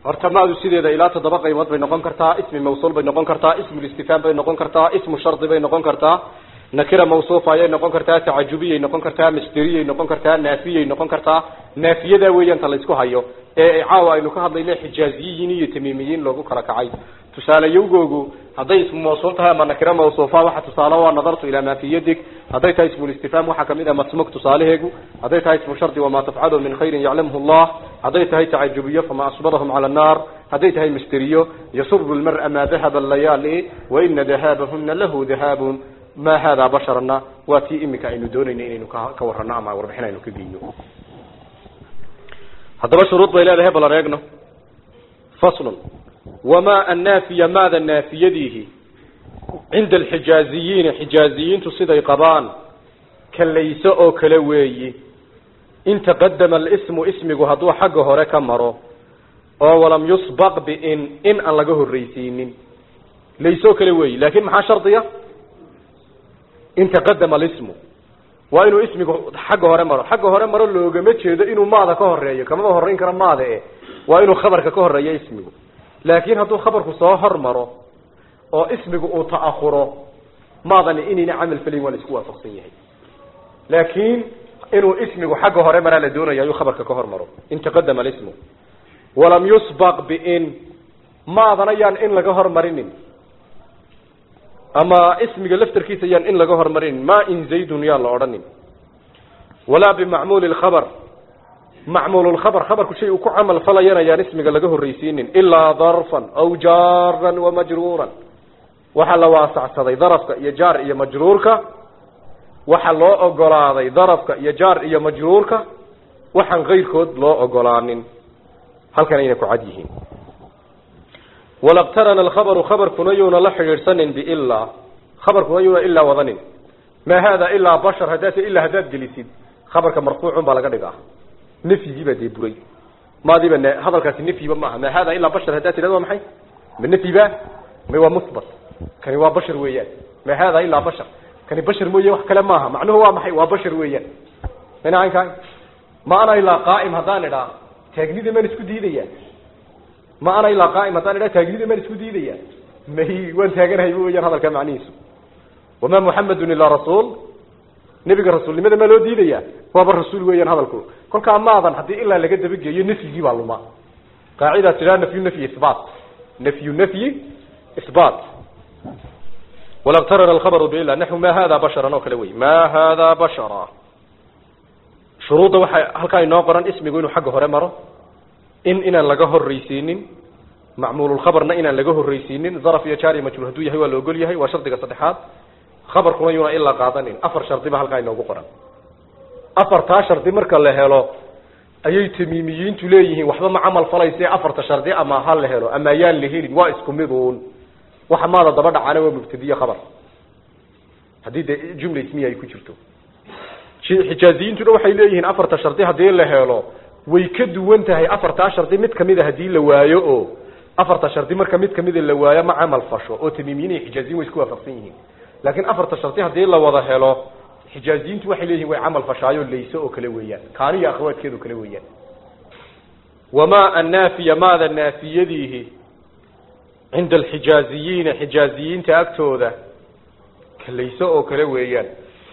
horta maadu sideeda ilaa toddoba qaybood bay noqon kartaa ismi mawsuul bay noqon kartaa ismulistifhaam bay noqon kartaa ismu shardi bay noqon kartaa nakira mawsuufa ayay noqon kartaa tacajubiyay noqon kartaa masderiyay noqon kartaa naafiyay noqon kartaa naafiyada weeyaan ta la isku hayo ee caawa aynu ka hadlayna xijaaziyiin iyo tamiimiyiin loogu kala kacay tusaale yowgoogu hadday ismu mawsuul tahay ama nakira mawsuufa waxa tusaale waa nadartu ilaa maa fi yadig hadday tahay ismulistifhaam waxaa kamid ah masmuk tusaalaheegu hadday tahay ismu shardi wamaa tafcalu min khayrin yaclamhu llah hadday tahay tacajubiyo fama asbarahum cala annar hadday tahay masderiyo yasuru lmar'a maa dahaba layaali waina dahaabahuna lahu dahaabun ma hada basharna waa tii iminka aynu doonayna inaynu ka ka warano ama warbixin aynu ka geyno haddaba shuruud bay leedahay bal areegno faslun wamaa annaafiya maada naafiyadiihi cinda alxijaaziyiina xijaaziyiintu siday qabaan kalayso oo kale weeyi in taqadama alismu ismigu hadduu xagga hore ka maro oo walam yusbaq biin in aan laga horreysiinin layso kale weeyi laakin maxaa shardiya in taqadama alismu waa inuu ismigu xagga hore maro xagga hore maro loogama jeedo inuu maada ka horeeyo kamaba horeyn karo maada e waa inuu khabarka ka horeeyo ismigu laakin hadduu khabarku soo hormaro oo ismigu uu ta'ahuro maadani inayna camal felayn waa la isku waafaqsan yahay laakin inuu ismigu xagga hore maraa la doonaya ayuu khabarka ka hormaro in taqadama alismu walam yusbaq biin maadana yaan in laga hormarinin ama ismiga laftarkiisa yaan in laga hormarinin ma in zaydun yaan la odhanin walaa bimacmuuli lkhabar macmuul lkhabar khabarku shay uu ku camal falayana yaan ismiga laga horreysiinin ilaa darfan aw jaaran wamajruuran waxaa la waasacsaday darafka iyo jaar iyo majruurka waxaa loo ogolaaday darafka iyo jaar iyo majruurka waxaan kayrkood loo ogolaanin halkan ayna ku cad yihiin walaqtarana alkhabaru khabarkuna yuuna la xidhiidhsanin biilaa khabarkuna yuuna ilaa wadanin maa hada ilaa bashar haddaase ilaa haddaad gelisid khabarka marfuucun baa laga dhigaa nafyigiibaa dee buray maadiiba n hadalkaasi nafyiba maaha maa hada ilaa bashar haddaad tidhahdo waa maxay ma nafyiba ma waa musbat kani waa bashar weeyaan maa hada ilaa bashar kani bashar mooye wax kale maaha macnuhu waa maxay waa bashar weeyaan minaanka ma ana ilaa qaa'im haddaan idhaa taagnida maan isku diidaya ma ana ilaa qaa'im haddaan idhaa taagnida maan isku diidaya may waan taaganahay weyaan hadalka macnihiisu wamaa muxamedun ilaa rasuul nebiga rasuulnimada maa loo diidaya waaba rasuul weeyaan hadalku kolkaa maadan haddii ilaa laga dabageeyo nafyigii baa luma qaacidaa tidhaa nafyu nafyi isbaat nafyu nafyi isbaat walaqtarana alkhabaru biila naxu ma hada basharan oo kale wey ma hada bashara shuruudda waxaa halkaa inoo qoran ismigu inuu xagga hore maro in inaan laga horreysiinin macmuululkhabarna inaan laga horreysiinin zaraf iyo jaari majruur hadduu yahay waa la ogol yahay waa shardiga saddexaad khabarkuna yuuna ilaa qaadanin afar shardi ba halkaa inoogu qoran afartaa shardi marka la helo ayay tamiimiyiintu leeyihiin waxba ma camal falayse afarta shardi ama ha la helo ama yaan la helin waa isku miduun waxa maada daba dhacaana waa mubtadiye khabar haddii dee jumla ismiya ay ku jirto xijaaziyiintuna waxay leeyihiin afarta shardi haddii la helo way ka duwan tahay afartaa shardi mid kamida haddii la waayo oo afarta shardi marka mid kamida la waayo ma camal fasho oo tamiimiyiin iyo xijaaziyin way isku waafaqsan yihiin laakiin afarta shardi haddii la wada helo xijaaziyiintu waxay leeyihin way camal fashaayo layse oo kale weeyaan kaaniyo akhawaadkeed oo kale weeyaan wamaa annaafiya maada naafiyadiihi cinda alxijaaziyiina xijaaziyiinta agtooda kalayse oo kale weeyaan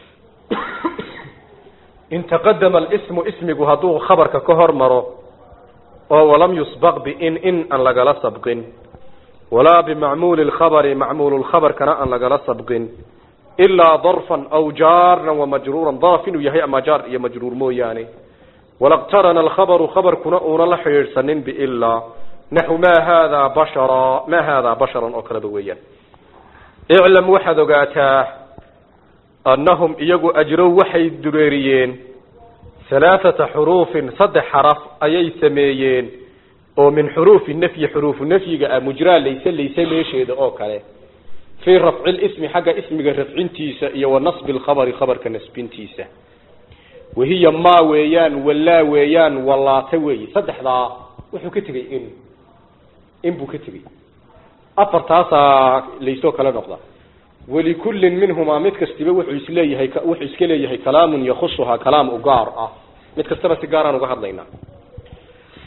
in taqadama alismu ismigu hadduu khabarka ka hor maro oo walam yusbaq biin in aan lagala sabqin walaa bimacmuuli lkhabari macmuulu lkhabarkana aan lagala sabqin ilaa darfan aw jaaran wamajruuran daraf inuu yahay ama jaar iyo majruur mooyaane walaqtarana alkhabaru khabarkuna uuna la xidhiidhsanin biilaa naxu ma hada bashara ma hada basharan oo kaleba weeyaan iclam waxaad ogaataa annahum iyagu ajrow waxay dureeriyeen halaathata xuruufin saddex xaraf ayay sameeyeen oo min xuruufi nafyi xuruufu nafyiga ah mujraa layse layse meesheeda oo kale fii rafci lismi xagga ismiga rafcintiisa iyo wa nasbi lkhabari khabarka nasbintiisa wahiya maa weeyaan wallaa weeyaan wallaata weeye saddexdaa wuxuu ka tegey in in buu ka tegey afartaasaa laysoo kale noqda walikullin minhumaa mid kastiba wuxuu isleeyahay wuxuu iska leeyahay kalaamun yakhusuhaa kalaam u gaar ah mid kastaba si gaaraan uga hadlaynaa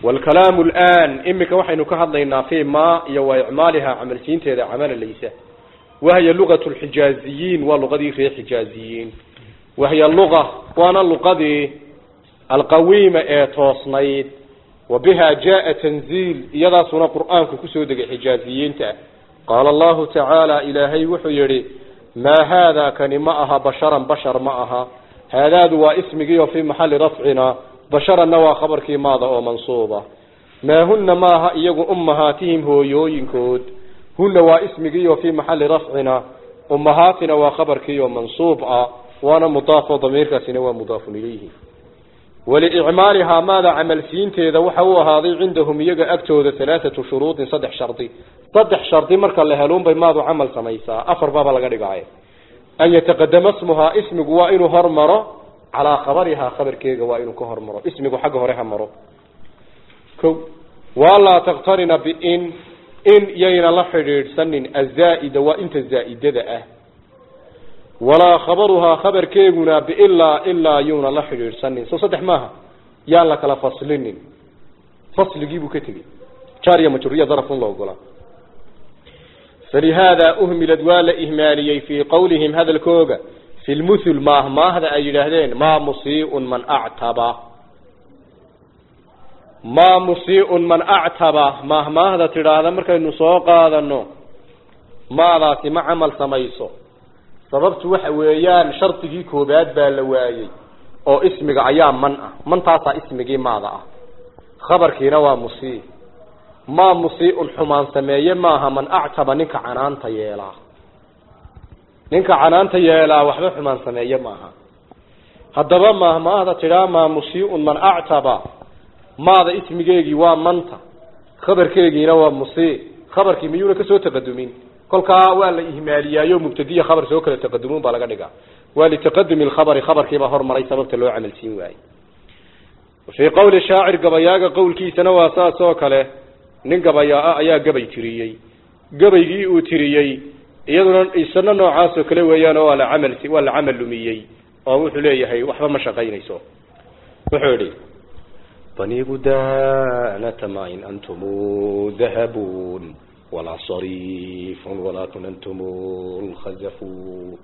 waalkalaamu alaan imika waxaynu ka hadlaynaa fii ma iyo wa icmaaliha camalsiinteeda camala laysa wahya lugat lxijaaziyiin waa luqadii reer xijaaziyiin wahya luga waana luqadii alqawiima ee toosnayd wa biha jaa tanziil iyadaasuna qur'aanku kusoo degay xijaaziyiinta qaala allahu tacaala ilaahay wuxuu yihi maa haada kani ma aha basharan bashar ma aha haadaadu waa ismigii oo fii maxali rafcina basharanna waa khabarkii maada oo mansuuba maa huna maaha iyagu ummahaatihim hooyooyinkood huna waa ismigii oo fii maxali rafcina ummahaatina waa khabarkii oo mansuub ah waana mudaafo damiirkaasina waa mudaafun ilayhi waliicmaalihaa maada camalsiinteeda waxa uu ahaaday cindahum iyaga agtooda alaaatu shuruudin saddex shardi saddex shardi marka la heluunbay maadu camal samaysaa afar baaba laga dhigaaye an yataqadama smuhaa ismigu waa inuu hormaro calaa khabarihaa khabarkeega waa inuu ka hormaro ismigu xagga hore ha maro ko walaa takhtarina biin in yayna la xidhiidhsanin azaa-ida waa inta zaa'idada ah walaa khabaruhaa khabarkeeguna biilaa ilaa yuuna la xidhiidhsanin soo saddex maaha yaan la kala faslinin fasligiibuu ka tegey jaariya majuriya darafun la ogolaa falihaada uhmilad waa la ihmaaliyey fii qowlihim hadalkooga fi lmuthul maahmaahda ay yidhaahdeen maa musiiun man actaba maa musiiun man actaba maahmaahda tidhaahda markaynu soo qaadano maadaasi ma camal samayso sababtu waxa weeyaan shardigii koobaad baa la waayey oo ismiga ayaa man ah mantaasaa ismigii maada ah khabarkiina waa musii maa musiiun xumaan sameeye maaha man actaba ninka canaanta yeelaa ninka canaanta yeelaa waxba xumaan sameeye maaha haddaba maahmaahda tidhaa maa musiiun man actaba maada ismigeegii waa manta khabarkeegiina waa musii khabarkii miyuuna kasoo taqadumin kolkaa waa la ihmaaliyaayo mubtadiya khabar soo kala taqadumuun baa laga dhigaa waa litaqadumi lkhabari khabarkiibaa hormaray sababta loo camalsiin waayey fii qowli shaacir gabayaaga qowlkiisana waa saas oo kale nin gabayaa-a ayaa gabay tiriyey gabaygii uu tiriyey iyaduna isana noocaas oo kale weeyaan oo waa la camal waa la camal lumiyey oo wuxuu leeyahay waxba ma shaqaynayso wuxuu idhi bani gudanata ma in antum dahabun walaa sariifun walakin antum lkhazafun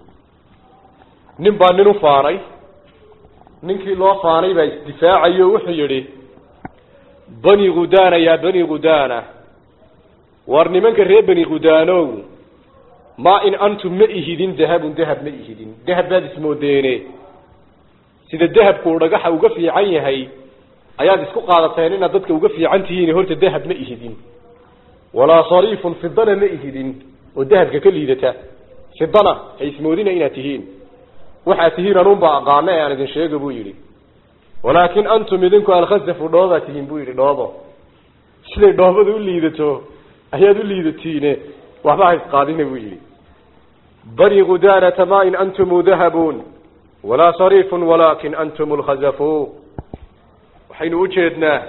nin baa nin u faanay ninkii loo faanay baa isdifaacayo wuxuu yihi bani gudana yaa bani gudana war nimanka reer bani gudanow ma in antum ma ihidin dahabun dahab ma ihidin dahab baad ismoodeene sida dahabku dhagaxa uga fiican yahay ayaad isku qaadateen inaad dadka uga fiican tihiin horta dahab ma ihidin walaa sariifun fidana ma ihidin oo dahabka ka liidata fidana ha ismoodina inaad tihiin waxaad tihiin anunbaa aqaana ee aan idin sheega buu yidhi walaakin antum idinku alkhasafu dhoobaad tihiin buu yidhi dhoobo siday dhoobada u liidato ayaad u liidatiine waxba ha isqaadina buu yidhi bani gudanata ma in antum dahabun walaa sariifun walakin antum lkhazafu waxaynu ujeednaa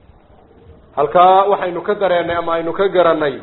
halkaa waxaynu ka dareenay ama aynu ka garanay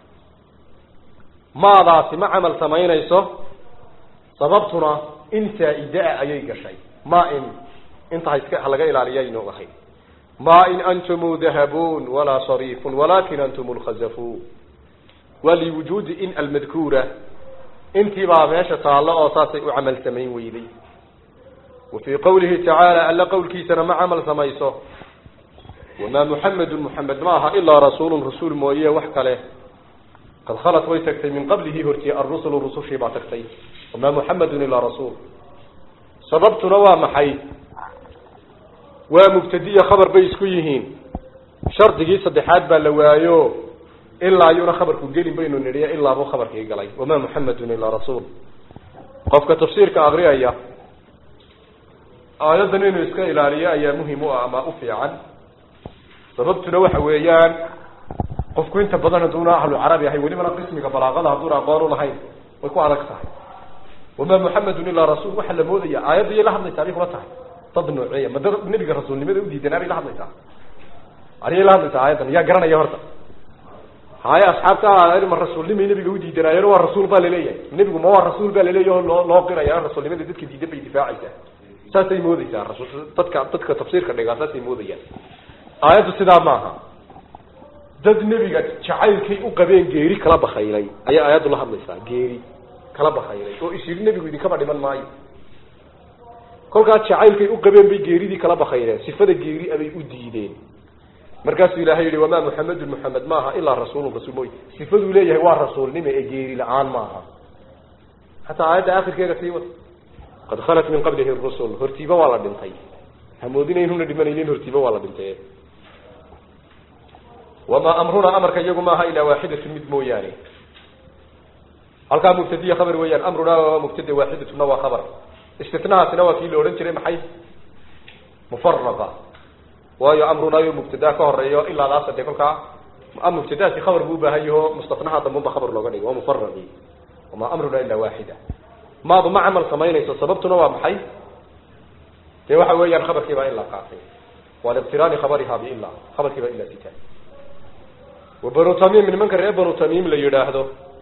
maadaasi ma camal samaynayso sababtuna in saa-ida-a ayay gashay ma in inta haiska halaga ilaaliya aynu ahay ma in antum dahabun walaa sariifun walakin antum lkhazafu waa liwujuudi in almadkuura intii baa meesha taallo oo saasay u camal samayn weyday wa fii qawlihi tacaala alla qowlkiisana ma camal samayso wamaa muxamedun muxamed ma aha ilaa rasuulun rasuul mooye wax kale qad khalat way tagtay min qablihi hortii arusulu rusushii baa tagtay wamaa muxamedun ilaa rasuul sababtuna waa maxay waa mubtadiya khabar bay isku yihiin shardigii saddexaad baa la waayo ilaa yuuna khabarku gelin baynu nidhiya ilaabuu khabarkii galay wamaa muxamedun ilaa rasuul qofka tafsiirka akriyaya aayaddan inuu iska ilaaliyo ayaa muhim u ah ama u fiican sababtuna waxa weeyaan qofku inta badan haduuna ahlu carabi ahay welibana qismiga balaaqada hadduuna aqoon u lahayn way ku adag tahay wamaa muxamedun ilaa rasuul waxaa la moodaya aayadda iyay la hadlaysaa bay kula tahay dad nooceeya ma dad nebiga rasuulnimada udiidanaa bay la hadlaysaa ariyay la hadlaysaa aayaddan yaa garanaya horta haye asxaabta ma rasuulnimay nebiga udiidanaayeen waa rasuul baa laleeyahay nebigu ma waa rasuul baa laleeyahy loo loo qiraya rasuulnimada dadka diidan bay difaacaysaa saasay moodeysaa rasul dadka dadka tafsiirka dhigaa saasay moodayaan aayaddu sidaa maaha dad nebiga jacaylkay u qabeen geeri kala bakaylay ayay aayaddu la hadlaysaa geeri kala bakaylay oo is yidhi nebigu idinkaba dhiman maayo kolkaas jacaylkay u qabeen bay geeridii kala bakayleen sifada geeri abay u diideen markaasuu ilaahay yihi wamaa muxamedun muxamed maaha ilaa rasuulun rasuul mooy sifaduu leeyahay waa rasuulnimo ee geeri la-aan maaha hataa aayadda akhirkeega sii wad qad khalat min qablihi rusul hortiiba waa la dhintay hamoodina inuna dhimanaynin hortiiba waa la dhintay wamaa amrunaa amarka iyagu maaha ilaa waaxidatun mid mooyaane halkaa mubtadiya khabar weeyaan amrunaa waa mubtada waaxidatuna waa khabar istinahaasina waa kii la odhan jiray maxay mufaraqa waayo amrunaayo mubtadaa ka horeeyo ilaadaasa dee kolkaa mubtadaasi khabar buu ubaahan yaho mustanaha dambanba khabar looga dhigo waa mufaraqi wamaa amrunaa ilaa waaxida maadu ma camal samaynayso sababtuna waa maxay dee waxa weeyaan khabarkii baa ilaa qaatay waa liqtiraani khabariha biila khabarkii baa ilaa sita wa banu tamiim nimanka reer banu tamiim la yidhaahdo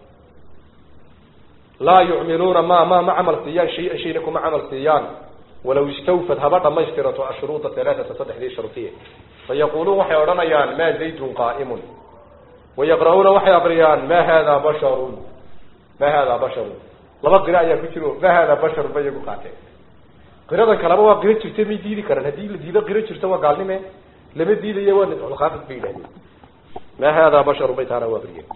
laa yucmiluuna ma ma ma camal siiyaan shay-an shayna kuma camal siiyaan walaw istawfad haba dhamaystirato ashruuda alaaata saddexdii shardiye fayaquluun waxay odhanayaan ma zaydun qaa'imun wayaqra'uuna waxay aqriyaan ma hada basharun ma hada basharun laba qira ayaa ku jiro ma hada basharun ba iyagu qaateen qiradan kaleba waa qiro jirta may diidi karaan haddii la diido qiro jirta waa gaalnime lama diidayo waa nisculkhaafid bay yidhahdeen ma hada basharun bay taana u aqriyeen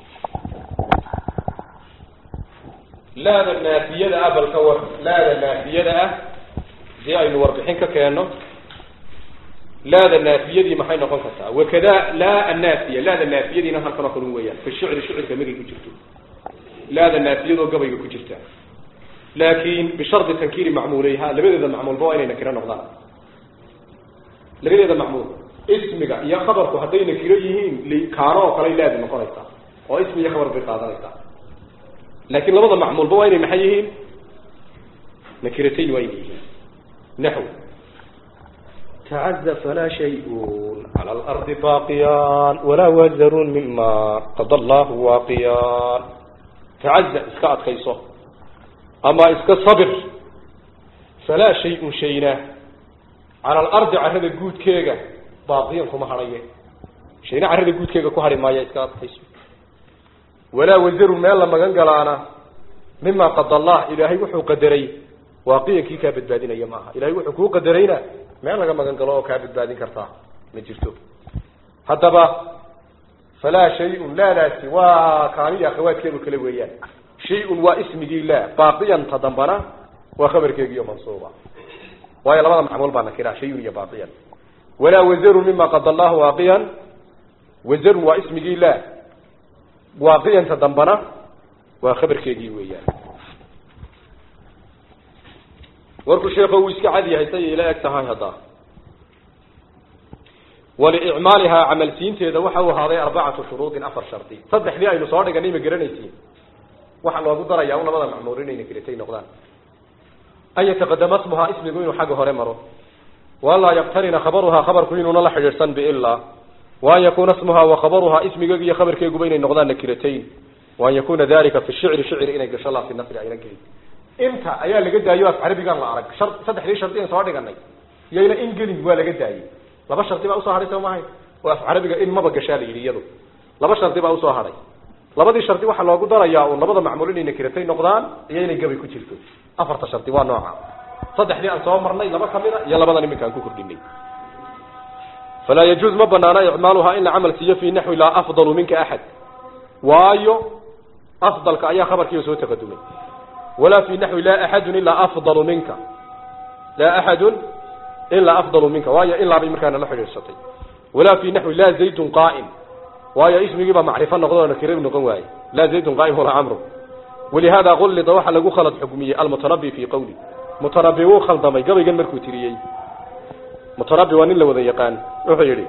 laada naafiyada ah bal ka war laada naafiyada ah hadii aynu warbixin ka keenno laada naafiyadii maxay noqon kartaa wakada laa annaafiya laada naafiyadiina halkan oo kalun weeyaan fi shicri shicirka magay ku jirto laada naafiyadoo gabayga ku jirta laakin bishardi tankiiri macmuuleyha labadeeda macmuulba waa inay nakiro noqdaan labadeeda macmuul ismiga iyo khabarku hadday nakiro yihiin kaano oo kale laadi noqonaysaa oo ismi iyo khabar bay qaadanaysaa laakin labada macmuulba waa inay maxay yihiin nakiratayn waa inay yihiin naxw tacaza falaa shayun cala alardi baaqiyaan walaa wazarun mima qada allahu waaqiyaan tacaza iska adkayso ama iska sabir falaa shay-un shayna cala alardi carrada guudkeega baaqiyan kuma hadhaye shayna carrada guudkeega ku hadhi maaya iska adkayso walaa wazarun meel la magan galaana mima qada allah ilaahay wuxuu qadaray waaqiyankii kaa badbaadinaya maaha ilahay wuxuu kuu qadarayna meel laga magan galo oo kaa badbaadin kartaa ma jirto haddaba falaa shay-un laadaasi waa kaaniyo akhawaadkeedu kale weeyaan shay-un waa ismigii la baaqiyanta dambana waa khabarkeegiiyo mansuuba waayo labada macmuul baa nakira shayun iyo baaqiyan walaa wazarun mima qada allahu waaqiyan wazarun waa ismigii la waaqiyanta dambana waa khabarkeegii weeyaan warku sheeko uu iska cad yahay say ila eg tahay hadda waliicmaalihaa camalsiinteeda waxa uu ahaaday arbacatu shuruudin afar shardi saddexdii aynu soo dhiganay ma garanaysiin waxaa loogu darayaa un labada macmuul inayna keletay noqdaan an yataqadama smuhaa ismigu inuu xagga hore maro waanlaa yaqtarina khabaruhaa khabarku inuuna la xidhiidhsan biilaa waan yakuna smuhaa wa khabaruhaa ismigeegu iyo khabarkeeguba inay noqdaan nakiratayn waan yakuna dalika fi shicri shicri inay gasho laa fi nasri ayna gelin inta ayaa laga daayo af carabigan la arag shar saddexdii shardi an soo dhiganay iyayna in gelin waa laga daayey laba shardi baa usoo hadhay soo mahay oo af carabiga in maba gashaa la yidhi iyadu laba shardi baa usoo hadhay labadii shardi waxaa loogu darayaa un labada macmuul inay nakiratay noqdaan iyo inay gabay ku jirto afarta shardi waa nooca saddexdii aan soo marnay laba kamida iyo labadan iminka aan ku kordhinay falaa yajuuz ma banaana icmaaluhaa in la camal siiyo fi naxwi laa afdalu minka axad waayo afdalka ayaa khabarkiiba soo taqadumay walaa fi naxwi laa axadun ilaa afdalu minka laa axadun ilaa afdalu minka waayo ilaa bay markaana la xidhiidsatay walaa fi naxwi laa zaydun qaa'im waayo ismigiibaa macrifo noqdo oo nakira noqon waaye laa zaydun qaa'im walaa camru walihada qullida waxaa lagu khalad xukmiyey almutanabi fi qawli mutanabi wuu khaldamay gabaygan markuu tiriyey mutanabi waa nin la wada yaqaan wuxuu yidhi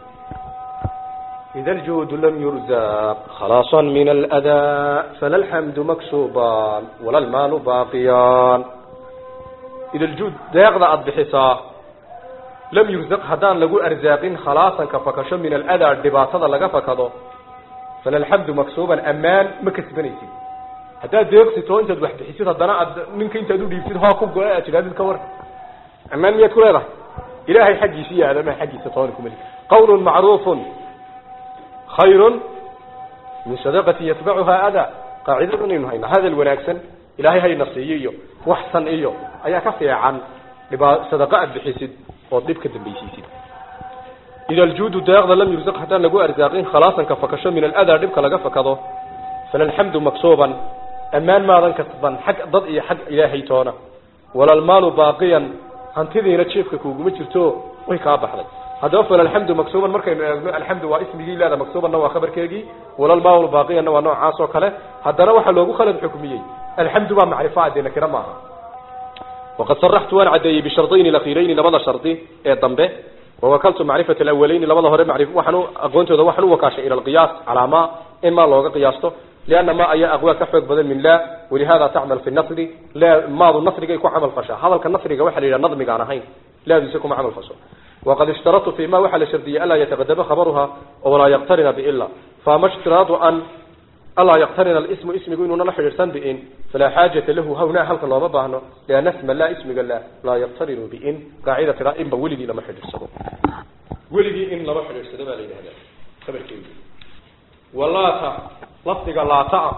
إذا الجود لم يرزق خلاصا من الأذى فلا الحمد مكسوبان ولا المال باقيان إذا الجود دايقضى أضبحسا لم يرزق هدان لقو أرزاق خلاصا كفكش من الأذى الدباطة لغا فكضو فلا الحمد مكسوبا أمان مكسبنيتي هدا ديقسي تو انت دوح بحسيت هدانا منك انت دو ديبسيت ها كوب قوائة هذا الكور أمان ميات كل هذا إلهي حقي سيا هذا ما حقي ستوانكم ملك qawlun macruufun khayrun min sadaqatin yatbacuhaa adaa qaacidada inaynu hayno hadal wanaagsan ilaahay hayna siiyo iyo waxsan iyo ayaa ka fiican dhibaa sadaqa aad bixisid ood dhib ka dambaysiisid ida aljuudu deeqda lam yursaq haddaan lagu arsaaqin khalaasanka fakasho min aladaa dhibka laga fakado falalxamdu maksuuban ammaan maadan kasban xag dad iyo xag ilaahay toona walalmaalu baaqiyan hantidiina jeefka kuuguma jirto way kaa baxday haddaba falalxamdu maksuuban markaynu eegno alxamdu waa ismigii leeda maksuubanna waa khabarkeegii walalmaalu baaqiyanna waa noocaas oo kale haddana waxaa loogu khalad xukmiyey alxamdu baa macrifo adee nakira maaha waqad saraxtu waan caddeeyey bishardayni lakhiirayni labada shardi ee dambe wawakaltu macrifat alawaleyni labada hore mari waxaan aqoontooda waxaan u wakaashay ila alqiyaas calaa ma in maa looga qiyaasto lianna ma ayaa aqwaa ka xoog badan min la walihada tacmal fi nasri la maadu nasrigay ku camal fashaa hadalka nasriga waxa la yidhaha nadmigaan ahayn laadiisa kuma camal fasho waqad ishtaratu fi ma waxaa la shardiyey alaa yataqadama khabaruha walaa yaqtarina biila faama ishtiraadu an alaa yaqtarina alismu ismigu inuuna la xidhiidhsan biin falaa xaajata lahu hawnaa halka looma baahno lianna sma laa ismiga la laa yaqtarinu biin qaacida tiraa inba weligii lama xidhiidhsado weligii in lama xidhiidhsado baa la yidhahdaa khabarkeedu walaata lafdiga laata ah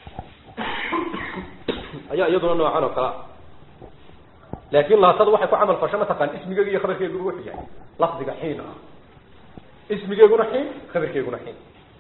ayaa iyaduna noocan oo kale ah laakin laatada waxay ku camal fasho mataqaan ismigeega iyo khabarkeeguba wuxuu yahay lafdiga xiin ah ismigeeguna xiin khabarkeeguna xiin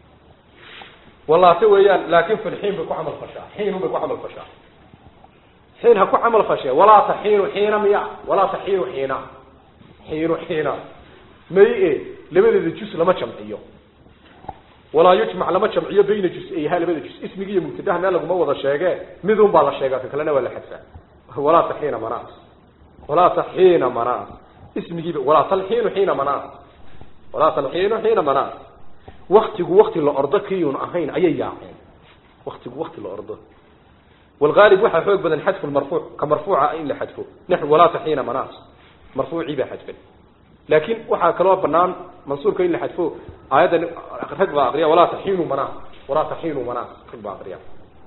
walaata weeyaan laakin filxiin bay ku camal fashaa xiinun bay ku camal fashaa xiin ha ku camal fashee walaata xiinu xiina miya walaata xiinu xiina xiinu xiina may e labadeeda jus lama jamciyo walaa yujmac lama jamciyo bayna jus-ayha labada jus ismigi iyo mubtadaha meel laguma wada sheege midun baa la sheegaa ka kalena waa la xadfaa walaa taxiina manaas walaa taxiina manaas ismigiiba walaa talxiinu xiina manaas walaa talxiinu xiina manaas waktigu wakti la ordo kiyun ahayn ayay yaaceen waktigu wakti la ordo والغالب waxaa xoog badan xadfu marfuuc ka marfuuca in la xadfo naxw walaa taxiina manaas marfuucii baa xadfan laakiin waxaa kaloo banaan mansuurka in la xadfo aayaddan rag baa aqriya walaa taxiinu manaas walaa taxiinu manaas rag baa aqriya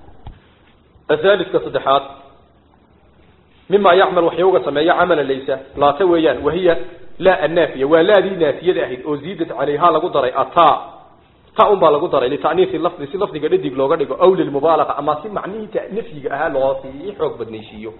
الثالث كصدحات مما يعمل وحيوغا سمية عملا ليس لا تويان وهي لا النافية ولا ذي نافية أهد أزيدت عليها لقدر أطاء ta un baa lagu daray litaniisi lafdi si lafdiga dhadig looga dhigo aw lilmubaalaqa ama si macnihiita nafyiga ahaa loo sii xoog badnaysiiyo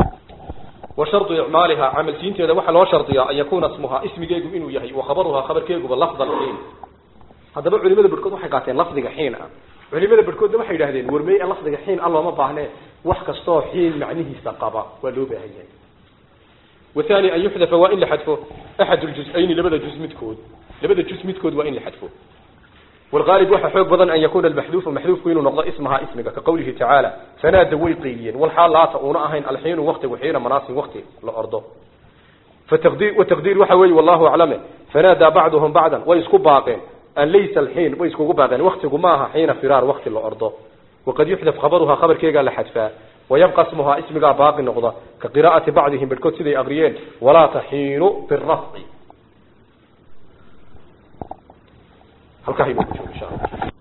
wa shardu icmaaliha camalsiinteeda waxaa loo shardiyaa an yakuuna ismuhaa ismigeegu inuu yahay wa khabaruhaa khabarkeeguba lafdan xiin haddaba culimada barhkood waxay qaateen lafdiga xiin ah culimada barhkoodna waxay yidhahdeen warmey lafdiga xiin a looma baahnee wax kastoo xiin macnihiisa qaba waa loo baahan yahay wathani an yuxdafa waa in la xadfo axad ljus-ayni labada jus midkood labada jus midkood waa in la xadfo والغالب waxa xoog badan an yakuna almahdhuf mahdhufku inuu noqdo ismaha ismiga ka qawlihi ta'ala fanada way qeyliyeen wal xaalata una ahayn alhiin waqtigu xiina manaasin waqti la ordo fataqdir wa taqdir waxa weey wallahu a'lam fanada ba'dhum ba'dan way isku baaqeen an laysa alhiin way isku baaqeen waqtigu ma aha xiina firar waqti la ordo وقد يحذف خبرها خبر كيغا لحذفا ويبقى اسمها اسمها باقي نقضة كقراءة بعضهم بالكود سيدي أغريين ولا تحين بالرفع halkaa inuu ku joogo insha allah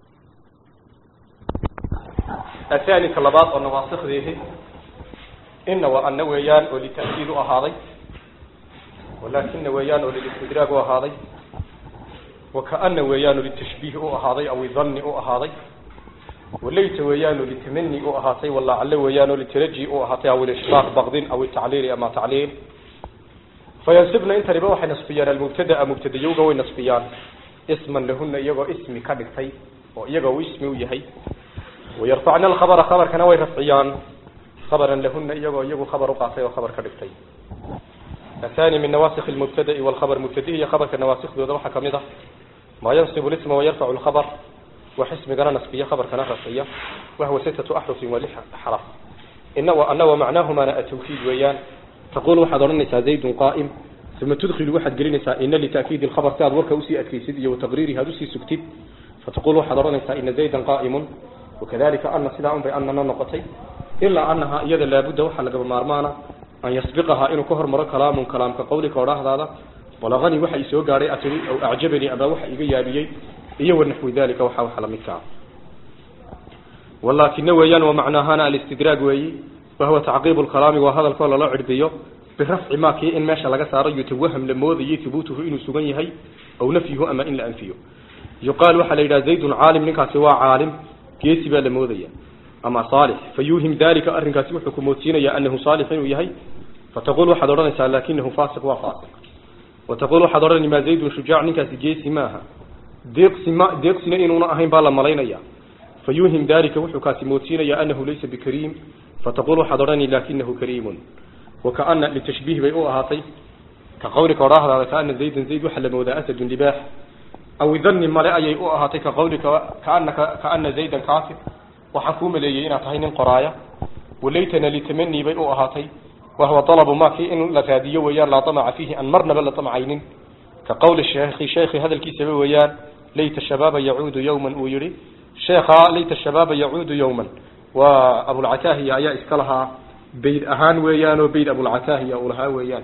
athani ka labaad oo nawaasikdiihi ina wa ana weeyaan oo lita'kiid u ahaaday walakina weeyaan oo lilistidraag u ahaaday wakaana weeyaan oo litashbiih u ahaaday aw idhanni u ahaaday walayta weeyaan oo litamani u ahaatay walacalle weeyaan oo litaraji u ahaatay aw ilishraaq baqdin aw itacliili ama tacliil fayansibna intaniba waxay nasbiyaan almubtadaa mubtadayowga way nasbiyaan isman lahuna iyagoo ismi ka dhigtay oo iyagoo uu ismi u yahay wayarfacna alkhabara khabarkana way rafciyaan khabaran lahuna iyagoo iyagu khabar uqaatay oo khabar ka dhigtay athani min nawaasikh lmubtada'i walkhabar mubtadihi iyo khabarka nawaasikhdooda waxaa kamid ah maa yansibu lisma wayarfacu lkhabar wax ismigana nasbiya khabarkana rafciya wahwa sittatu axrufin wa lix xaraf ina ana wamacnaahumana atawkiid weeyaan taqul waxaad odhanaysaa zaydun qaa'im ثم تدخل واحد قرينسا إن لتأكيد الخبر تاد وركا أسي أكيسد وتقريرها أسي سكتد فتقول حضرنسا إن زيدا قائم وكذلك أن سلاء بأننا نقطي إلا أنها إيدا لابد وحل قبل مارمانا أن يسبقها إنه كهر مرة كلام كلام كقولك وراه هذا بلغني وحي سوى قاري أتري أو أعجبني أبا وحي إيابيي إيه ونحو ذلك وحا وحل مكا ولكن ويان ومعناها الاستدراج وي وهو تعقيب الكلام وهذا القول لا عربيه birafci ma kii in meesha laga saaro yutawaham la moodayay hubuutuhu inuu sugan yahay aw nafyuhu ama in la anfiyo yuqaal waxaa la yidhaha zaydun caalim ninkaasi waa caalim geesi baa la moodaya ama saalix fayuuhim dalika arrinkaasi wuxuu ku moodsiinayaa anahu saalix inuu yahay fataqul waxaad odhanaysaa lakinahu faasiq waa faasiq wataqul waxaad odhanay maa zaydun shujaac ninkaasi geesi maaha deeqsi ma deeqsina inuuna ahayn baa la malaynaya fayuuhim dalika wuxuu kaasi moodsiinayaa anahu laysa bikariim fataqul waxaad odhanay lakinahu kariimun wakaana litashbiih bay u ahaatay ka qawlika odhaahdaada kaana zaydan zayd waxaa la moodaa asadun libaax aw dhanni male ayay u ahaatay ka qawlika kaanaka kaana zaydan kaafir waxaan kuu maleeyey inaad tahay nin qoraaya walaytana litamanii bay u ahaatay wahuwa dalabu ma kii in la raadiyo weeyaan laa damaca fiihi aan marnaba la damcaynin ka qawli sheekhi sheekhi hadalkiisaba weeyaan layta shabaaba yacuudu yowman uu yihi sheekha layta shabaaba yacuudu yowman waa abulcataahiya ayaa iska lahaa bayd ahaan weeyaan oo bayd abulcataahiya uu lahaa weeyaan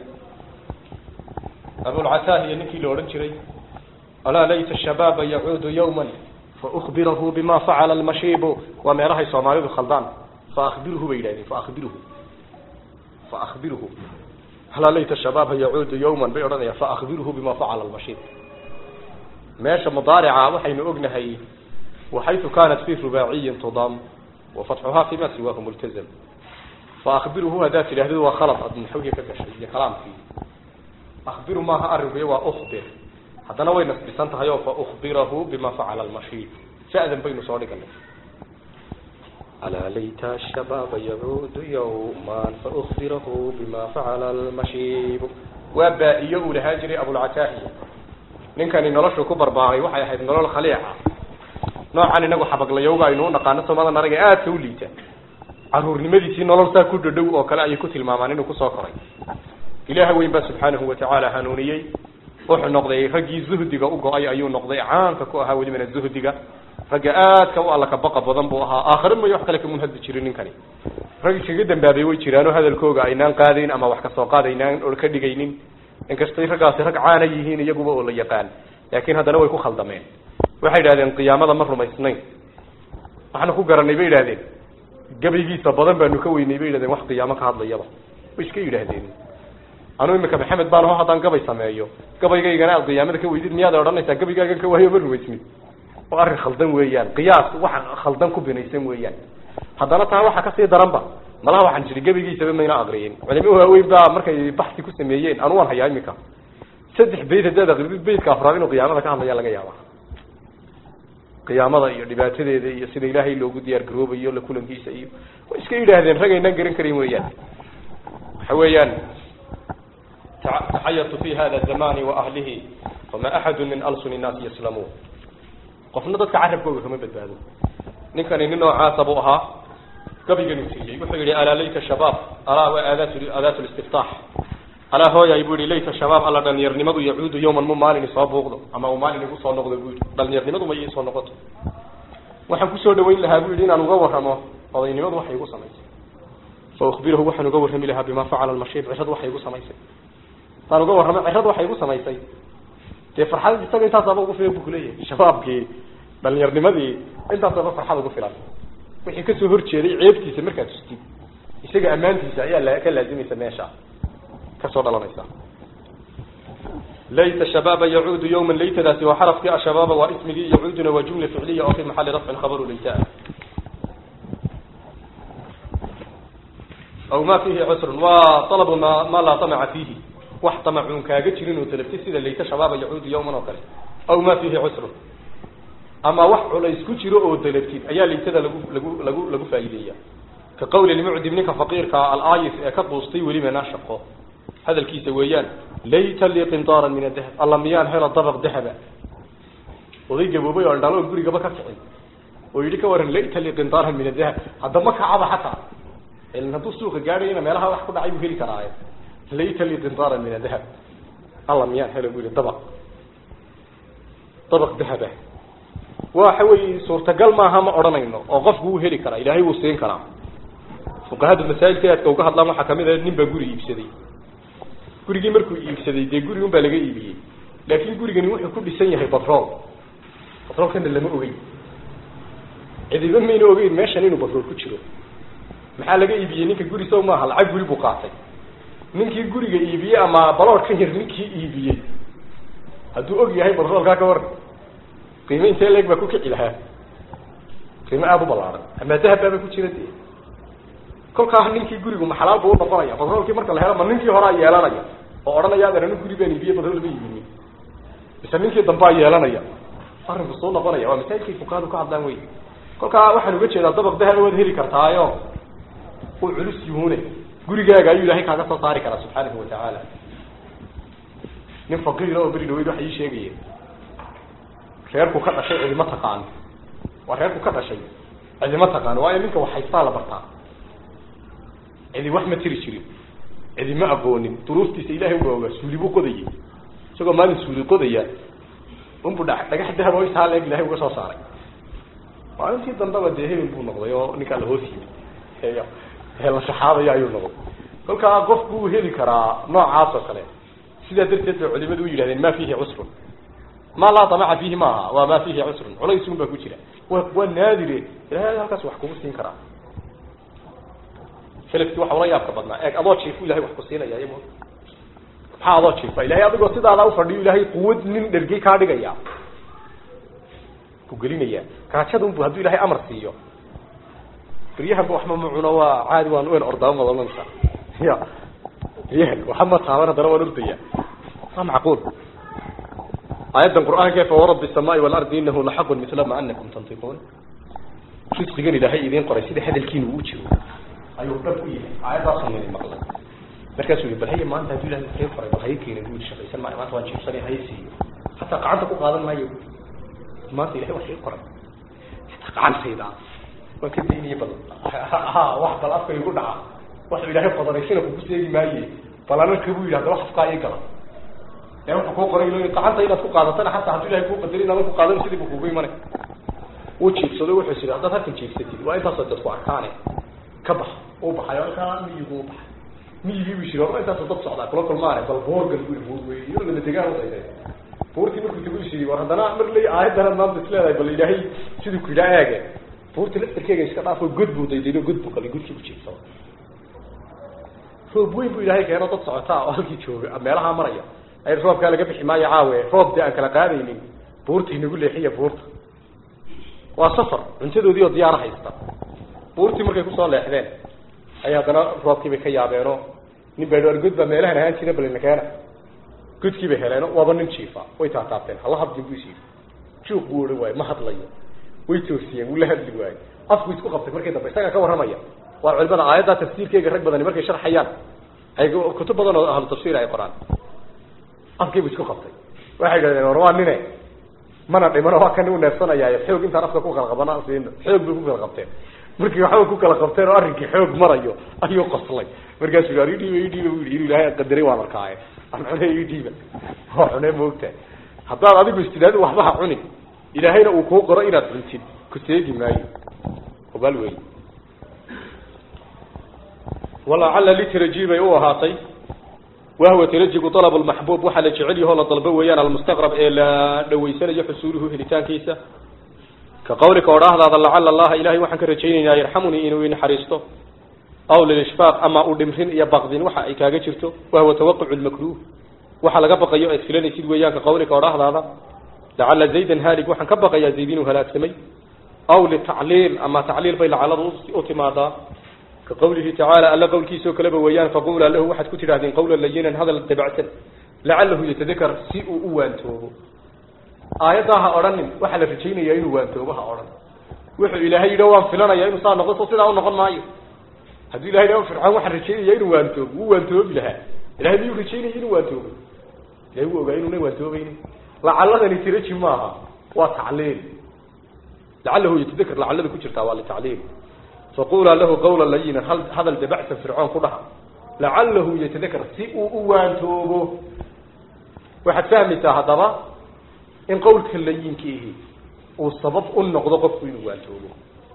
abulcataahiya ninkii la odhan jiray alaa layta shabaaba yacuudu yowman faukbirahu bima facala almashiibu waa meelahay soomaalidu khaldaan faakbiruhu bay yidhahdeen faakbiruhu faakbiruhu alaa layta shabaaba yacuudu yowman bay odhanayaan faakbiruhu bima facala almashiib meesha mudaarica waxaynu ognahay waxaytu kaanat fi rubaaciyin tudam wafatxuhaa fima siwaahu multazam faakbiruhu haddaad tidhahdid waa khalad aad naxwigii ka gashay iyo kalaamkii akbiru maaha arinku waa ukbir haddana way nasbisan tahay oo faukbirahu bima facala almashiib sha'dan baynu soo dhiganay alaa layta shabaaba yacuudu yowman faukbirahu bima facala almashiib waa baa-iyo uu lahaan jiray abulcataahiya ninkani noloshu ku barbaaray waxay ahayd nolol khaliica noocan inagu xabaglayowga aynu u naqaano somadan araga aadka u liita caruurnimadiisii nolol saa ku dhadhow oo kale ayay ku tilmaamaan inuu kusoo koray ilaaha weyn baa subxaanahu watacaala hanuuniyey wuxuu noqday raggii zuhdiga u go-ay ayuu noqday caanka ku ahaa welibana zuhdiga ragga aadka u alla kabaqa badan buu ahaa aakhare mayo wax kale kamun hadli jirin ninkani rag iskaga dambaabay way jiraanoo hadalkooga aynaan qaadayn ama wax kasoo qaad aynaan or ka dhigaynin inkastay raggaasi rag caana yihiin iyaguba oo la yaqaan laakiin haddana way ku khaldameen waxay yidhahdeen qiyaamada ma rumaysnayn waxaanu ku garanay bay yidhahdeen gabaygiisa badan baanu ka weynay bay yidhahdeen wax qiyaamo ka hadlayaba way iska yidhaahdeen anuu imika maxamed baan aho haddaan gabay sameeyo gabaygaygana aad qiyaamada ka weydid miyaad odhanaysaa gabaygaagan ka waayo ma rumaysmid oo arrin khaldan weeyaan qiyaas wax khaldan ku binaysan weeyaan haddana taa waxa kasii daranba malaha waxaan jiri gabaygiisaba mayna aqriyin culimo waaweyn baa markay baxsi ku sameeyeen anu waan hayaa imika saddex bayd haddaad aqridid baydka afraad inuu qiyaamada ka hadlaya laga yaaba qiyaamada iyo dhibaatadeeda iyo sida ilaahay loogu diyaar garoobayo la kulankiisa iyo way iska yidhaahdeen rag aynaan garan karin weeyaan waxa weeyaan taxayatu fi hada zamani wa ahlihi fama axadu min alsuni nnaasi yaslamuun qofna dadka carabkooga kama badbaado ninkani nin noocaasa buu ahaa gabayganuu siiyey wuxuu yihi alaa layta shabaab alaa waa aadaat aadaat listiftaax alaa hooyay buu yihi layta shabaab alla dhalinyarnimadu yacuudu yawman mu maalin isoo buuqdo ama uu maalin igu soo noqdo buu yihi dhalinyarnimadu ma iisoo noqoto waxaan kusoo dhawayn lahaa buu yihi inaan uga warramo odaynimadu waxay igu samaysay fa ukbirahu waxaan uga warrami lahaa bima facala almashiib cirad waxay igu samaysay haddaan uga warramo cirad waxay igu samaysay dee farxad isaga intaasaba ugu filan bu kuleeyahay shabaabkii dhalinyarnimadii intaasaba farxad ugu filan wixii kasoo horjeeday ceebtiisa markaad tustid isaga ammaantiisa ayaa la ka laazimaysa meesha kasoo dhalanaysa layta shabaaba yacuudu yawman laytadaasi waa xarafkii ashabaaba waa ismigii yacuuduna waa jumla ficliya oo fi maxali rafcin khabaru layta aw ma fihi cusrun waa alabu ma ma laa tamaca fiihi wax tamacuun kaaga jirin oo dalabtay sida layta shabaaba yacuudu yawman oo kale aw ma fiihi cusrun ama wax culays ku jiro oo dalabtid ayaa laytada lagu lagu lagu lagu faa'iideeya ka qawli lmucdim ninka faqiirka alaayis ee ka duustay weliba naa shaqo hadalkiisa weeyaan layta lii qintaaran min adahab alla miyaan helo dabaq dahaba oday gaboobay oo dhalo gurigaba ka kicin oo yidhi ka waran layta lii qintaaran min adahab hadda ma kacaba xataa ilan hadduu suuqa gaadhayna meelaha wax ku dhacay buu heli karaaye layta lii qintaaran min adahab alla miyaan helo buu yihi dabaq dabaq dahaba waxa weeye suurtagal maaha ma odhanayno oo qofku wuu heli karaa ilaahay wuu siin karaa fuqahada masaajidka aadka uga hadlaan waxaa kamid a nin baa guri iibsaday gurigii markuu iibsaday dee guri un baa laga iibiyey laakin gurigani wuxuu ku dhisan yahay batrool batroolkana lama ogeyn cidiba mayna ogeyn meeshan inuu batrool ku jiro maxaa laga iibiyey ninka guri sow maaha lacag guri buu qaatay ninkii guriga iibiyey ama baloorkan yar ninkii iibiyey hadduu og yahay batroolkaa ka waran qiime intee leeg baa ku kici lahaa qiime aada u ballaaran ama dahab baaba ku jira dee kolkaa ninkii gurigu ma xalaal buu unoqonaya batroolkii marka la helo ma ninkii horaa yeelanaya oo odhanaya adeer anu guri baan iibiyey batrool ma iibinin mise ninkii dambaa yeelanaya arrinku suu noqonaya waa masaajidkay fukaadu ka hadlaan wey kolkaa waxaan uga jeedaa dabaq dahaba waad heli kartaayo uu culus yuhune gurigaaga ayuu ilaahay kaaga soo saari karaa subxaanahu watacaala nin faqiira oo beri dhaweyd waxa ii sheegaya reerku ka dhashay cidima taqaano waa reerku ka dhashay cidima taqaano waayo ninka wax haystaa la bartaa cidi wax ma tiri jirin cidi ma aqoonin duruuftiisa ilahay uba ogaa suuli buu qodayay isagoo maalin suuli qodaya unbu dha dhagax dahab oo intaa leeg ilahay uga soo saaray maalintii dambeba dee hebel buu noqday oo ninkaa la hoos yimid ee la shaxaadaya ayuu noqday kolkaa qofku uu heli karaa noocaas oo kale sidaa darteed bay culimadu u yidhahdeen ma fiihi cusrun ma laa damaca fiihi maaha waa ma fiihi cusrun culaysun baa ku jira wa waa naadire ilahay halkaas wax kugu siin karaa selafkii waxa ula yaabka badnaa eeg adoo jiifu ilahay wax ku siinaya iyamo maxaa adoo jiifa ilahay adigoo sidaada ufadhiyo ilahay quwad nin dhergey kaa dhigaya ku gelinaya gaajadun bu hadduu ilahay amar siiyo beryahanba waxma ma cuno waa caadi waan wen ordaama madanansa ya beryahan waxa ma taaban haddana waan ordaya waa macquul aayaddan qur'aanka fawarabi الsamaai waalardi inahu laxaqun mila ma anakum tantiquun risqigan ilaahay idiin qoray sida hadalkiina uu jiro ayuu dhab u yahay aayaddaasoo nini maqlay markaasuu yihi bal haya maanta hadduu ilahay idiin qoray bal hay keenin buu shaqaysan maayo maanta waan jiibsanay hay siiyo hataa gacanta ku qaadan maayo maanta ilahay wax ii qoray hataa gacantayda waan ka daynaya bal ha wax bal afka igu dhaca waxuu ilaahay qodaraysina kugu seegi maaye bal anarka buu yidhi hadaba afkaa ii gala ee wuxuu kuu qoray gacanta inaad ku qaadatana hataa hadduu ilahay kuu qadari inaadan ku qaadan sidii buu kugu imanay wuu jiibsado wuxuu is yidhi haddaad halkan jiibsatid waa intaasoo dadku arkaane ka bax uu baxay halkaa miyigu u baxay miyigii buu yiri waa intaasoo dad socdaa kula kulmaane bal boorgal buu buur wey iyadoo lama degaan udayday buurtii markuu tagu is yidhi war haddana mar ley aayadana maanta is leedahay bal ilaahay siduu ku yidhaa eege buurta laftarkeega iska dhaafo god buu daydaydo god buu qalay godkii ku jiibsado roob weyn buu ilaahay keeno dad socotaa oo halkii jooga meelahaa maraya ay roobkaa laga bixi maayo caawe roob dee aan kala qaadaynin buurta inagu leexiya buurta waa safar cuntadoodii oo diyaaro haysta buurtii markay kusoo leexdeen ay haddana roobkii bay ka yaabeenoo nin baa god baa meelahan ahaan jira balina keena godkii bay heleeno waaba nin jiifa way taataabteen hala hadlin buu is yidhi juuq buu ohan waayo ma hadlayo way toosiyeen wuu la hadli waayo afku isku qabtay markii dambe isagaa ka warramaya waa culimada aayaddaa tafsiirkeyga rag badani markay sharxayaan ay kutub badan oo ahlu tafsiir ay qoraan afkiibu isku qabtay waxay idhahdeen war waa nine mana dhimano waa kan u neefsanayaayo xoog intaan afka ku kala qabana siino xoog bay ku kala qabteen markii waxba ku kala qabteen oo arrinkii xoog marayo ayuu qoslay markaasuu yidhi idhiiba idhiiba bu yidhi inuu ilaahay qadaray waan arkaaye aan cune idhiiba waa cune moogta haddaad adigu istidhaadi waxba ha cunin ilaahayna uu kuu qoro inaad cuntid ku seegi maayo obaal wey walacalla litaraji bay u ahaatay wahwa tarajigu alab lmaxbuub waxaa la jecel yaho la dalbo weeyaan almustaqrab ee la dhawaysanayo xusuuluhu helitaankiisa ka qawlika odhaahdaada lacala allaha ilahay waxaan ka rajaynaynaa yarxamunii inuu inaxariisto aw lilishfaaq ama u dhimrin iyo baqdin waxa ay kaaga jirto wahwa tawaqucu lmakruh waxa laga baqayo aad filanaysid weeyaan ka qawlika odhaahdaada lacala zaydan haalig waxaan ka baqayaa zayd inuu halaagsamay aw litacliil ama tacliil bay lacaladu u timaadaa ka qawlihi tacaala alla qowlkiisoo kaleba weeyaan faqula lahu waxaad ku tidhahdeen qawla layinan hadal dabacsan lacalahu yatadakar si uu u waantoobo aayaddaa ha odhanin waxaa la rajaynayaa inuu waantoobo ha odhan wuxuu ilaahay yidhi waan filanaya inuu saa noqon so sidaa u noqon maayo hadduu ilahay dha fircoon waxaan rajaynaya inuu waantoobo wuu waantoobi lahaa ilahay miyuu rajaynaya inuu waantoobo ilahay wuu ogaa inuuna waantoobaynin lacaladani tiraji maaha waa tacliil lacalahu yatadakar lacalada ku jirtaa waa litacliil faqulaa lahu qawla layinan hadal dabacsan fircoon ku dhaha lacalahu yatadakar si uu u waantoobo waxaad fahmaysaa haddaba in qawlka layinkiihi uu sabab u noqdo qofku inuu waantoobo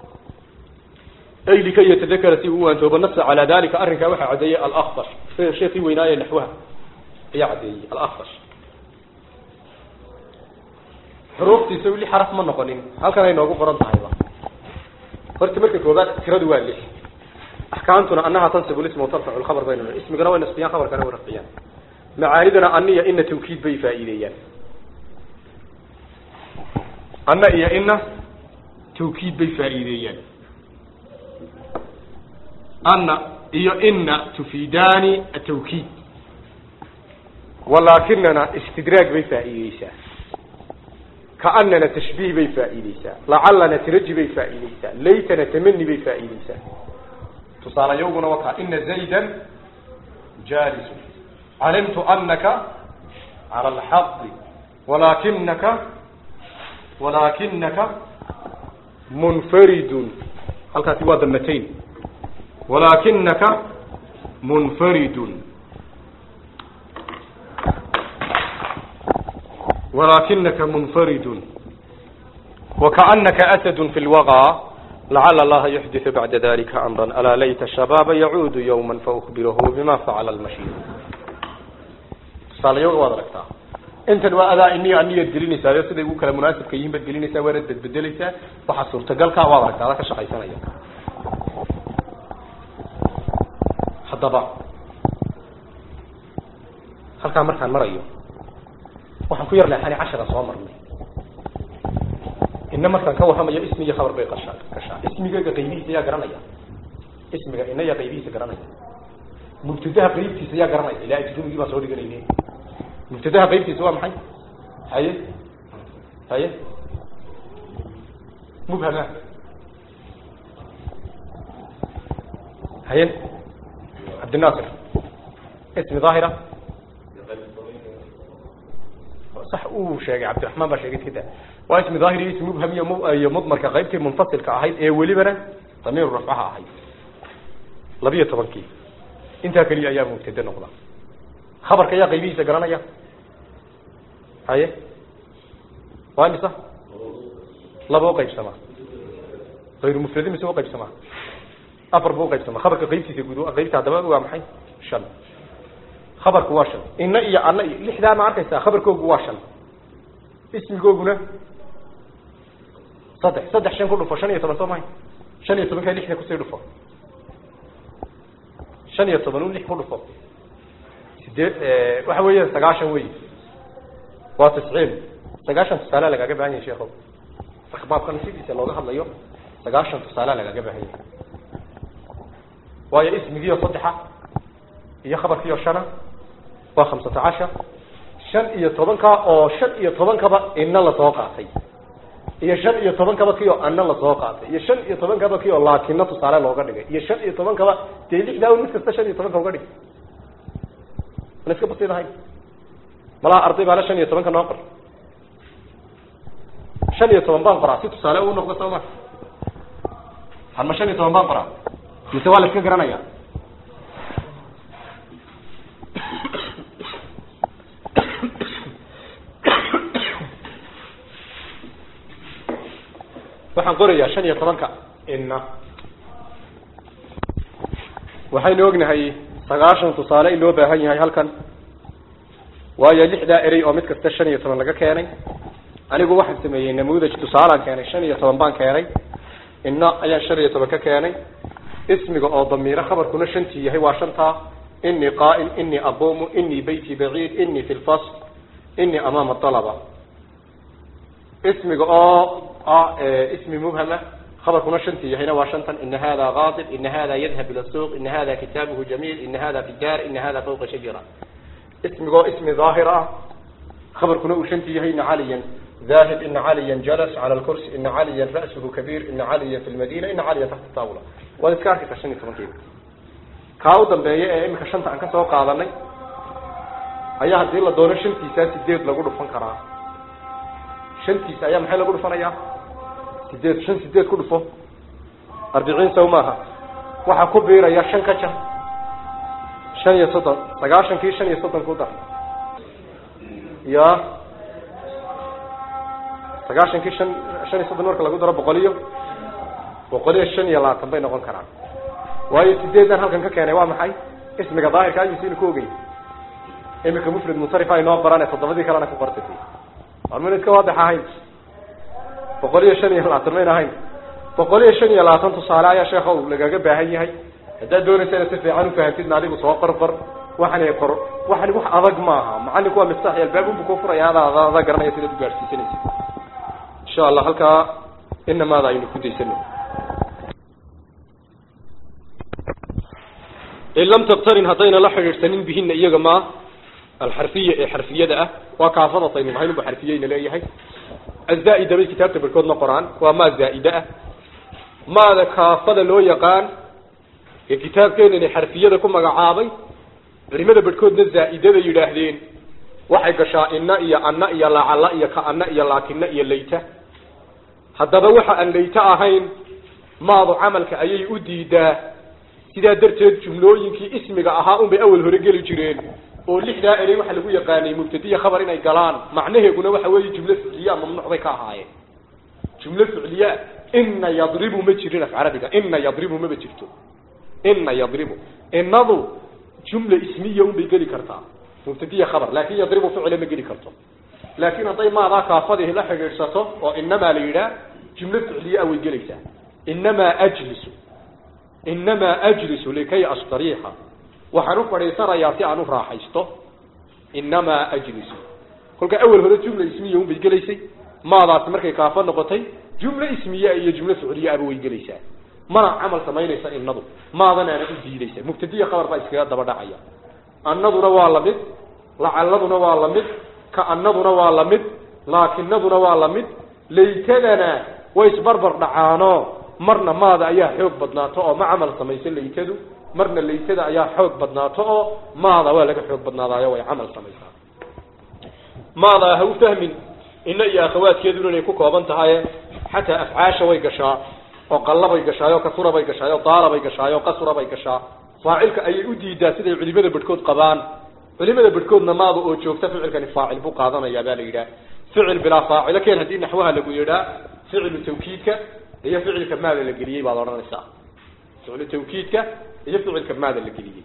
ay likay yatadakara si uu waantoobo nasa calaa dalika arrinkaa waxaa caddeeyey alakfash sheekii weynaaye naxwaha ayaa caddeeyey alakfash xuruuftiisa weli xaraf ma noqonin halkan ay noogu qoran tahayba horta marka koobaad tiradu waa lix axkaamtuna anaha tansibu lisma watarfacu lkhabar baynu ismigana way nasbiyaan khabarkana way rafciyaan macaaniduna aniya ina tawkiid bay faa'iideeyaan ana iyo ina tawkiid bay faa'iideeyaan ana iyo ina tufiidaani atawkiid walaakinana istidraag bay faa'iideysaa kaanana tashbiih bay faa'iideysaa lacalana tiraji bay faa'iideysaa laytana tamani bay faa'iideysaa tusaalayowguna wakaa ina zaydan jaalisu calimtu anaka cala alxaqi walaakinaka walaakinaka munfaridun halkaasi waa damatayn walaakinaka munfaridun ولكنك منفرد وكأنك أسد في الوغى لعل الله يحدث بعد ذلك أمرا ألا ليت الشباب يعود يوما فأخبره بما فعل المشير صالح يوم وادركتا انت waa adaa iniyo aniyaad gelinaysaa siday ugu kala munaasibka yihiin baad gelinaysaa waanad bedbedelaysaa waxaa suurtagalkaa waad aragtaa ada ka shaqaysanaya haddaba halkaa markaan marayo waxaan ku yar leexani cashara soo marnay ina markaan ka warramayo ismi iyo khabar bay qashaa gashaa ismigayga qaybihiisa yaa garanaya ismiga ina yaa qaybihiisa garanaya mubtadaha qaybtiisa yaa garanaya ilaa ajrumigii baan soo dhiganayne mubtadaha qaybtiisa waa maxay haye haye mubhama haye cabdinaasir ismi daahira صح uu sheegay cabdiraحman baa sheegay kada waa ismi daahir iyo ismi mubham iyo iyo mudmarka qaybtii munfasilka ahayd ee welibana damiir rafcaha ahayd labiyo tobankii intaa keliya ayaa mubtade noqda khabarka ayaa qaybihiisa garanaya haye waa imisa laba uqaybsamaa ayru mufradi mise uqaybsamaa afar bu uqaybsamaa khabarka qaybtiisa guud qaybta haddaba waa maxay shan khabarku waa shan ina iyo ana iyo lixdaa ma arkaysaa khabarkoogu waa shan ismigooguna saddex saddex shan ku dhufo shan iyo toban soo mahay shan iyo tobankaa lixda kusii dhufo shan iyo toban u lix ku dhufo sideed waxa weeya sagaashan wey waa tisciin sagaashan tusaale lagaaga baahan yahay sheekhow marka baabkan sidiisa looga hadlayo sagaashan tusaale lagaaga baahan yahay waayo ismigiio saddexa iyo khabarkiio shana waa khamsata cashar shan iyo tobanka oo shan iyo tobankaba ina lasoo qaatay iyo shan iyo tobankaba kii oo ana lasoo qaatay iyo shan iyo tobankaba kii oo laakina tusaale looga dhigay iyo shan iyo tobankaba dee lixdaa mid kasta shan iyo tobanka uga dhig mana iska basiid ahayn malaha arday baale shan iyo tobanka noo qor shan iyo toban baan qoraa si tusaale uu noqdo soo ma harma shan iyo toban baan qoraa mise waa la iska garanaya waxaan qorayaa shan iyo tobanka ina waxaynu ognahay sagaashan tusaale in loo baahan yahay halkan waayo lixdaa erey oo mid kasta shan iyo toban laga keenay anigu waxaan sameeyey namuudaj tusaalaan keenay shan iyo toban baan keenay ina ayaan shan iyo toban ka keenay ismiga oo damiiro khabarkuna shantii yahay waa shantaa inii qaa'im inii aquumu inii beyti baciid inii fi lfasl inii amaama alaba ismiga oo ismi mubhama khabarkuna shantii yahayna waa shantan ina hada qaadib ina hada yadhab ila suuq ina hada kitaabuhu jamiil ina hada fi daar ina hada fawqa shajara ismigoo ismi daahir ah khabarkuna uu shantii yahay ina caliyan ذاهب إن عليا جلس على الكرسي إن عليا رأسه كبير إن عليا في المدينة إن عليا تحت الطاولة وذكرك تشني تمكين كاو دنبيه ee imika shanta aan ka soo qaadanay ayaa hadii la doono shantiisa sideed lagu dhufan karaa shantiisa ayaa maxay lagu dhufanayaa sideed shan sideed ku dhufo arbiciin saw maaha waxaa ku biiraya shan ka jar shan iyo soddon sagaashankii shan iyo soddon ku dar ya sagaashankii shan shan iyo soddon marka lagu daro boqol iyo boqol iyo shan iyo labaatan bay noqon karaan waayo sideedan halkan ka keenay waa maxay ismiga daahirka ayuusiina ku ogey imika mufrid munsarif ay noo qorane toddobadii kalena ku qortay war mayna iska waadix ahayn boqol iyo shan iyo labaatan mayna ahayn boqol iyo shan iyo labaatan tusaale ayaa sheekhow lagaga baahan yahay haddaad doonaysa inaad si fiican ufahantidna adigu soo qorqor waxan qor waxani wax adag maaha macalinku waa miftaax albaab unbu ku furaya adaa adaa garanaya sidaad ugaadhsiisanaysa insha allah halkaa inamaada aynu ku daysano in lam tabtarin haddayna la xidhiidhsanin bihina iyaga maa alxarfiya ee xarfiyada ah waa kaafadasaynu nahayn unba xarfiyeyna leeyahay azaa-ida bay kitaabta barkoodna qoraan waa maa zaa'ida ah maada kaafada loo yaqaan ee kitaabkeenani xarfiyada ku magacaabay culimada barhkoodna zaa'idada yidhaahdeen waxay gashaa ina iyo anna iyo lacalla iyo ka-ana iyo laakina iyo layta haddaba waxa aan layta ahayn maadu camalka ayay u diidaa sidaa darteed jumlooyinkii ismiga ahaa unbay awal hore geli jireen oo lixdaa erey waxa lagu yaqaanay mubtadiya khabar inay galaan macnaheeguna waxa weeye jumlo ficliya mamnuuc bay ka ahaayeen jumlo ficliya ina yadribu ma jirin af carabiga ina yadribu maba jirto ina yadribu inadu jumla ismiya unbay geli kartaa mubtadiya khabar laakin yadribu ficla ma geli karto laakin hadday maadaa kaafadii la xidhiidhsato oo inamaa la yidhaah jumlo ficliya way gelaysaa inamaa ajlisu inamaa ajlisu likay astariixa waxaan u fadhiisanayaa si aan u raaxaysto inamaa ajlisu kolkaa awel hore jumla ismiya unbay gelaysay maadaasi markay kaafo noqotay jumlo ismiya iyo jumlo ficliya aba way gelaysaa mana camal samaynaysa inadu maadanaana u diidaysa mubtadiya khabar baa iskaga daba dhacaya annaduna waa lamid lacaladuna waa lamid ka-anaduna waa lamid laakinaduna waa lamid laytadana way isbarbar dhacaano marna maada ayaa xoog badnaato oo ma camal samayso laytadu marna laytada ayaa xoog badnaato oo maada waa laga xoog badnaadaayo way camal samaysaa maada ha u fahmin ina iyo akhawaadkeeduna inay ku kooban tahay xataa afcaasha way gashaa oo qallabay gashaayo kasurabay gashaayo daarabay gashaayo qasurabay gashaa faacilka ayay u diidaa siday culimada bedhkood qabaan culimada bedhkoodna maada oo joogta ficilkani faacil buu qaadanayaa baa la yidhaah ficil bilaa faacilo keen haddii naxwaha lagu yidhaa ficilu tawkiidka iyo ficilka maada la geliyey baad odhanaysaa ficilu tawkiidka iyo ficilka maada la geliyey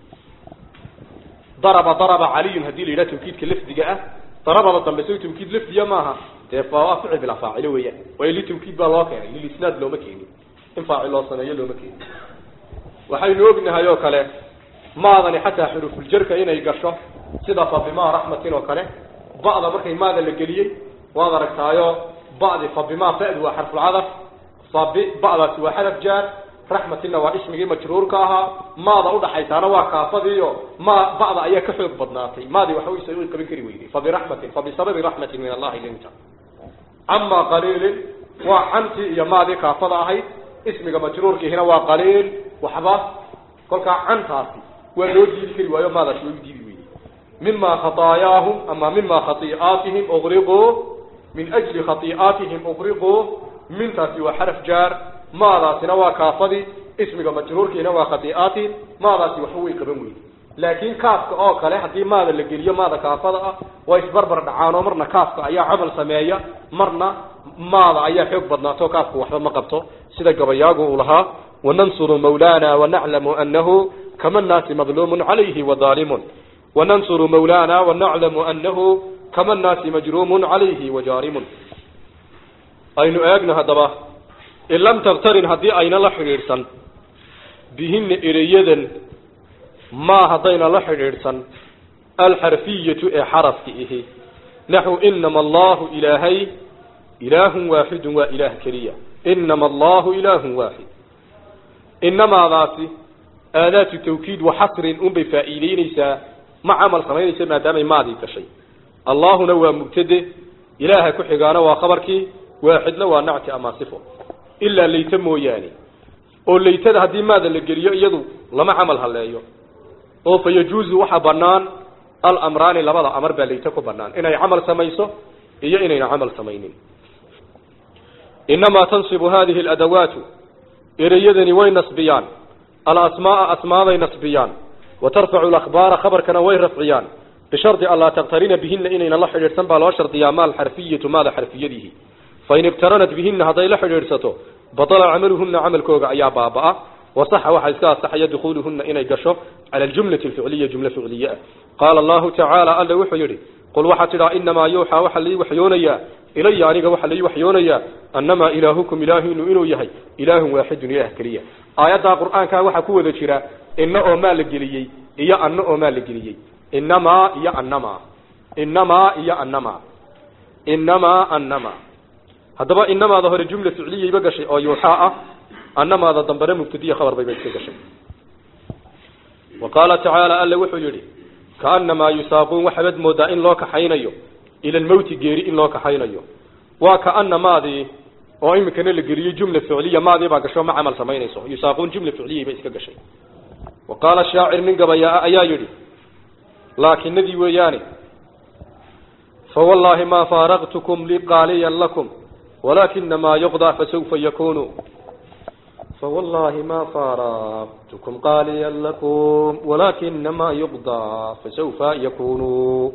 daraba daraba caliyun haddii la yidhaha tawkiidka lafdiga ah darabada dambe so tawkiid lafdiya maaha dee waa ficil bilaa faacilo weeyaan waayo litawkiid baa loo keenay lilisnaad looma keenin in faacil loo sameeyo looma keenin waxaynu ognahay oo kale maadani xataa xurufuljarka inay gasho sida fabima raxmatin oo kale ba'da markay maada la geliyey waad aragtaayo ba'di fabima fa'du waa xarfulcadaf fabi ba'daasi waa xaraf jaar raxmatinna waa ismigii majruurka ahaa maada udhaxaysaana waa kaafadiiyo ma ba'da ayaa ka xoog badnaatay maadii waxba way qaban kari weyday fabiraxmatin fabisababi raxmatin min allahi linta ama qaliilin waa cantii iyo maadii kaafada ahayd ismiga majruurkiihina waa qaliil waxba kolkaa cantaasi waa loo diidi kari waayo maadaasi way u diidi weyday mima khataayaahum ama mima khatii'aatihim uqriquu min ajli khatii'aatihim uqriquu mintaasi waa xaraf jaar maadaasina waa kaafadii ismiga majruurkiina waa khatii'aatihim maadaasi waxba way qaban weyday laakiin kaafka oo kale haddii maada la geliyo maada kaafada ah waa isbarbar dhacaanoo marna kaafka ayaa camal sameeya marna maada ayaa xoog badnaato kaafku waxba ma qabto sida gabayaagu uu lahaa wanansuru mawlana wanaclamu anahu kama nnaasi madluumun calayhi wadaalimun wanansuru mawlana wanaclamu anahu kama nnaasi majruumun calayhi wajaarimun aynu eegno haddaba in lam tabtarin haddii ayna la xidhiidhsan bihina ereyadan maa haddayna la xidhiidhsan alxarfiyatu ee xarafki ihi naxu inama allahu ilaahay ilaahun waaxidun waa ilaah keliya inama allahu ilaahun waaxid inamaadaasi aadaatu tawkiid wa xasrin unbay faa'iideyneysaa ma camal samaynaysa maadaamay maadii gashay allahuna waa mubtade ilaaha ku xigaana waa khabarkii waaxidna waa nacti ama sifo ilaa layta mooyaane oo laytada haddii maada la geliyo iyadu lama camal haleeyo oo fa yajuuzu waxaa banaan alamraani labada amar baa layta ku banaan inay camal samayso iyo inayna camal samaynin inamaa tansibu hadihi aladawaatu ereyadani way nasbiyaan alasmaaa asmaaday nasbiyaan wa tarfacu alakhbaara khabarkana way rafciyaan bishardi an laa taqtarina bihina inayna la xidhiidhsan baa loo shardiyaa ma alxarfiyatu maada xarfiyadihi fain ibtaranat bihina hadday la xidhiidhsato batala camaluhuna camalkooga ayaa baaba-a wasaxa waxaa iska asaxaya dukuuluhuna inay gasho cala aljumlati alficliya jumle ficliye ah qaala allahu tacaala alla wuxuu yidhi qul waxaa tidhaa inamaa yuuxaa waxaa lai waxyoonayaa ilaya aniga waxaa lai waxyoonayaa annamaa ilaahukum ilaahinu inuu yahay ilaahun waaxidun ilaah keliya aayaddaa qur-aankaa waxaa ku wada jira ina oo maa la geliyey iyo anna oo maa la geliyey inamaa iyo annamaa inamaa iyo annamaa inamaa annamaa haddaba inamaada hore jumla ficliyayba gashay oo yuuxaa ah annamaada dambena mubtadiya khabar bayba iska gashay wa qaala tacaala alle wuxuu yidhi kaanamaa yusaaquun waxaabad moodaa in loo kaxaynayo ila lmowti geeri in loo kaxaynayo waa kaana maadii oo iminkana la geliyey jumla ficliya maadii baa gasho ma camal samaynayso yusaaquun jumla ficliyay bay iska gashay wa qaala shaacir nin gabayaa ayaa yidhi laakinadii weeyaane fawallaahi maa faaraqtukum liqaaliyan lakum walakinamaa yuqdaa fasawfa yakunu fawallaahi maa faaraqtukum qaaliyan lakum walakinamaa yuqdaa fasawfa yakunu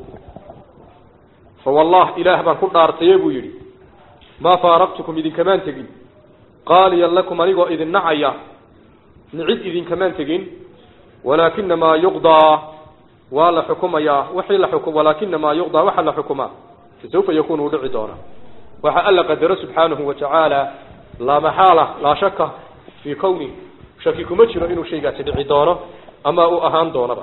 fawallah ilaah baan ku dhaartaye buu yidhi maa faaraqtukum idinkamaan tegin qaaliyan lakum anigoo idin nacaya nicid idinkamaan tegin walaakinamaa yuqdaa waa la xukumayaa wixii la xukum walaakinamaa yuqdaa waxa la xukumaa fasawfa yakunu u dhici doona waxa alla qadaro subxaanahu watacaala laa maxaala laa shaka fii kowni shaki kuma jiro inuu shaygaasi dhici doono ama uu ahaan doonaba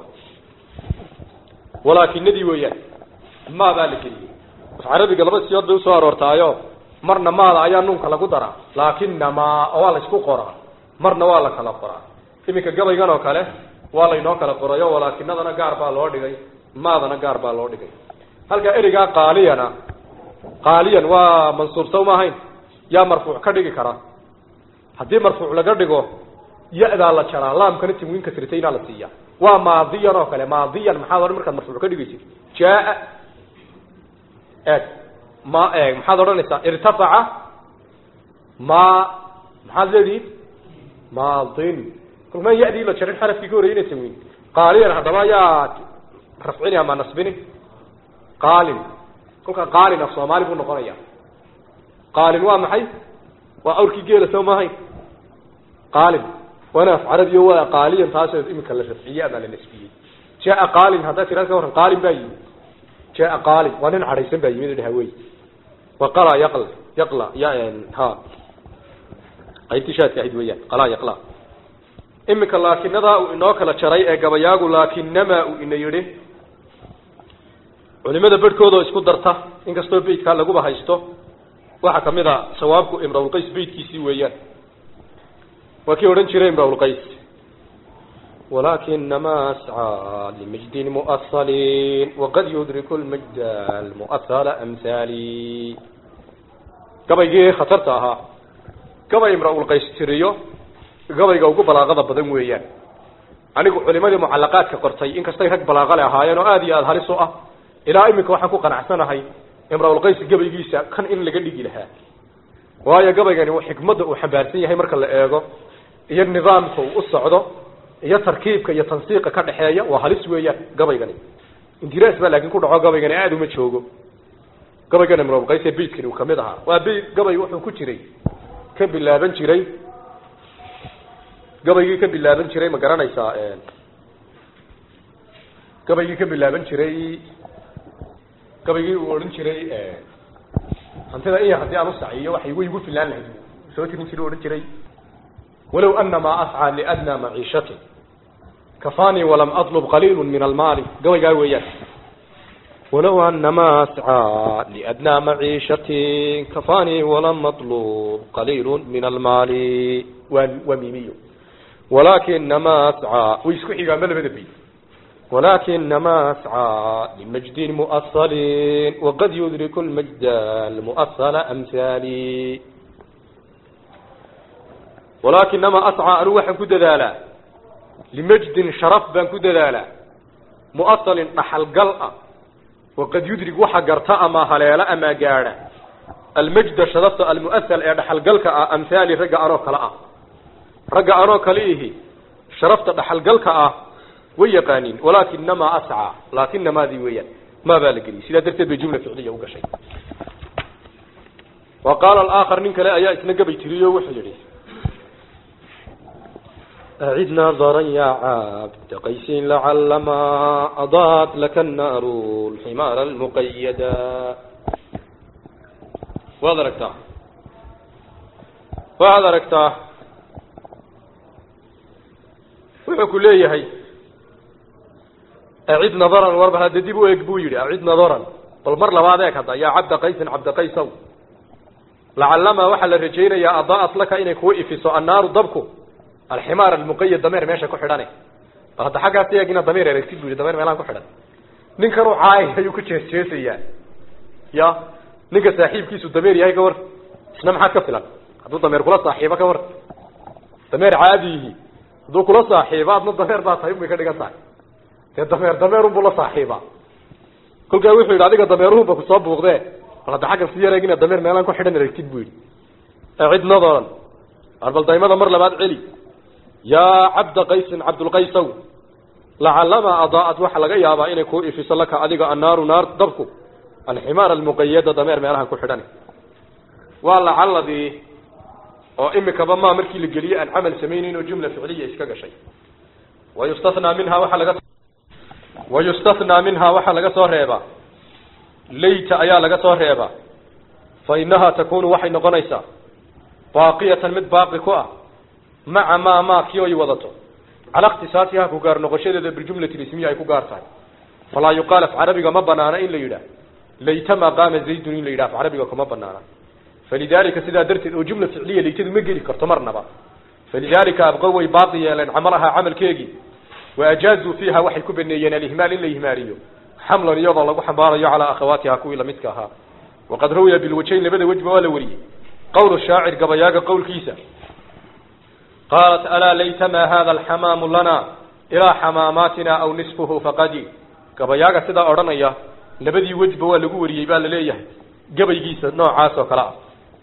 walaakinadii weeyaan maa baa la geliyey carabiga laba siyood bay usoo aroortaayo marna maada ayaa nuunka lagu daraa laakinamaa waa la isku qoraa marna waa la kala qoraa iminka gabaygan oo kale waa laynoo kala qorayo walaakinadana gaar baa loo dhigay maadana gaar baa loo dhigay halkaa ereygaa qaaliyana qaaliyan waa mansuub saw ma ahayn yaa marfuuc ka dhigi kara haddii marfuuc laga dhigo ya-daa la jaraa laamkana tanwiinka sirtaynaa la siiya waa maadiyan oo kale maadiyan maxaad odhan markaad marfuuc ka dhigaysid jaa eeg ma eeg maxaad odhanaysaa irtafaca ma maxaad leedihin maadin kulmaan ya-dii la jarin xarafkii ka horeyna tanwiin qaaliyan haddaba yaa rafcini ama nasbini qaalin kolkaa qaalin af soomaali buu noqonaya qaalin waa maxay waa awrkii geela soo maahayn qaalin waana af carabiyo waa qaaliyan taasoo iminka la rafciyey ama la nasbiyey jaa qaalin haddaa tiraad ka warran qaalin baa yimid jaa qaalin waa nin cadhaysan baa yimid dhahawey waa qala yaql yaqla ya ha qaybtii shaadka ahayd weeyaan qala yaqla iminka laakinadaa uu inoo kala jaray ee gabayaagu laakinamaa uu ina yidhi culimada bedhkooda oo isku darta inkastoo beytkaa laguba haysto waxaa kamid a sawaabku imrawlqays beytkiisii weeyaan waa kii odhan jiray imrawlqays walakinamaa ascaa limajdin mu'asalin waqad yudriku lmajda almu'asala amhaali gabaygii khatarta ahaa gabay imrawlqays tiriyo gabayga ugu balaaqada badan weeyaan anigu culimadii mucalaqaadka qortay inkastay rag balaaqale ahaayeen oo aada iyo aada halis u ah ilaa iminka waxaan ku qanacsanahay imrawlqays gabaygiisa kan in laga dhigi lahaa waayo gabaygani xikmadda uu xambaarsan yahay marka la eego iyo nidaamka uu u socdo iyo tarkiibka iyo tansiiqa ka dhexeeya waa halis weeyaan gabaygani indiras baa laakiin ku dhaco gabaygani aada uma joogo gabaygan imrawlqays ee beytkani uu kamid ahaa waa beyt gabay wuxuu ku jiray ka bilaaban jiray gabaygii ka bilaaban jiray ma garanaysaa gabaygii ka bilaaban jiray gabaygii uu odhan jiray hantida iya haddii aan usaciyo waxay way igu filaan lahayd soo tirin jira odhan jiray walow anamaa ascaa liadnaa maciishatin kafanii walam atlub qaliilu min almaali gabaygaa weeyaan walow anamaa ascaa liadnaa maciishatin kafanii walam atlub qaliilu min almaali waa waa miimiyo walakinamaa ascaa way isku xigaanba labada bay ولكنما أسعى لمجد مؤصل وقد يدرك المجد المؤصل أمثالي ولكنما أسعى أروح كدلالا لمجد شرف بان كدلالا مؤصل نحل قلقة وقد يدرك وحا قرطاء ما هليلا أما قارا المجد شرفت المؤثل نحل قلقة أمثالي رقا أروك لأ رقا أروك ليه شرفت نحل قلقة way yaqaaniin walaakinamaa ascaa laakinamaadii weeyaan maa baa la geliyay sidaa darteed bay jumla ficliya u gashay wa qaala alaakhar nin kale ayaa isna gabay tiriyo wuxuu yihi أعد نظرا يا عبد قيس لعلما أضاءت لك النار الحمار المقيدا وهذا ركتاه وهذا ركتاه wuxuu ku leeyahay acid nadaran warba hadda dib u eg buu yidhi acid nadaran bal mar labaad eeg hadda yaa cabda qaysin cabda qaysow lacalama waxaa la rajaynayaa adaa'at laka inay kuu ifiso annaaru dabku alximaar almuqayad dameer meesha ku xidhane bal hadda xaggaas eeg inaad dameer eragtid bu yidhi dameer meelaan ku xidhan ninkan u caay ayuu ku jeesjeesayaa ya ninka saaxiibkiisu dameer yahay ka war isna maxaad ka filan hadduu dameer kula saaxiibo ka war dameer caadiyihi hadduu kula saaxiibo adna dameer baa tahay unbay ka dhigan tahay dee dameer dameerunbuu la saaxiibaa kolkaa wuxuu yidhi adiga dameeruhunba kusoo buuqdee bal hadda xaggan si yareeg inaad dameer meelaan ku xidhan aragtid buu yidhi acid nadaran arbal daymada mar labaad celi yaa cabda qaysin cabdulqaysow lacalama adaa'at waxaa laga yaabaa inay kuu ifiso laka adiga annaaru naar dabku alximaar almuqayada dameer meelahan ku xidhan waa lacaladii oo imikaba maa markii la geliyey aan camal samaynayn oo jumla ficliya iska gashay wayustathnaa minhaa waxaa laga wayustathnaa minhaa waxaa laga soo reebaa layta ayaa laga soo reebaa fa innahaa takunu waxay noqonaysaa baaqiyatan mid baaqi ku ah maca maa maa kii oy wadato cala ikhtisaasiha ku gaar noqoshadeeda biljumlati lismiya ay ku gaar tahay falaa yuqaal af carabiga ma banaana in la yidhaah laytama qaama zaydun in la yidhah af carabiga kuma banaana falidalika sidaa darteed oo jumla ficliya laytadu ma geli karto marnaba falidalika abqo way baaqi yeeleen camalahaa camalkeegii waajaazuu fiiha waxay ku baneeyeen alihmaal in la ihmaaliyo xamlan iyadoo lagu xambaarayo calaa akhawaatiha kuwii lamidka ahaa waqad rawiya bilwajayn labada wejba waa la wariyey qowl shaacir gabayaaga qowlkiisa qaalat alaa laytama hada alxamaamu lana ilaa xamaamaatina aw nisfuhu faqadi gabayaaga sidaa odhanaya labadii wejba waa lagu wariyey baa la leeyahay gabaygiisa noocaas oo kale ah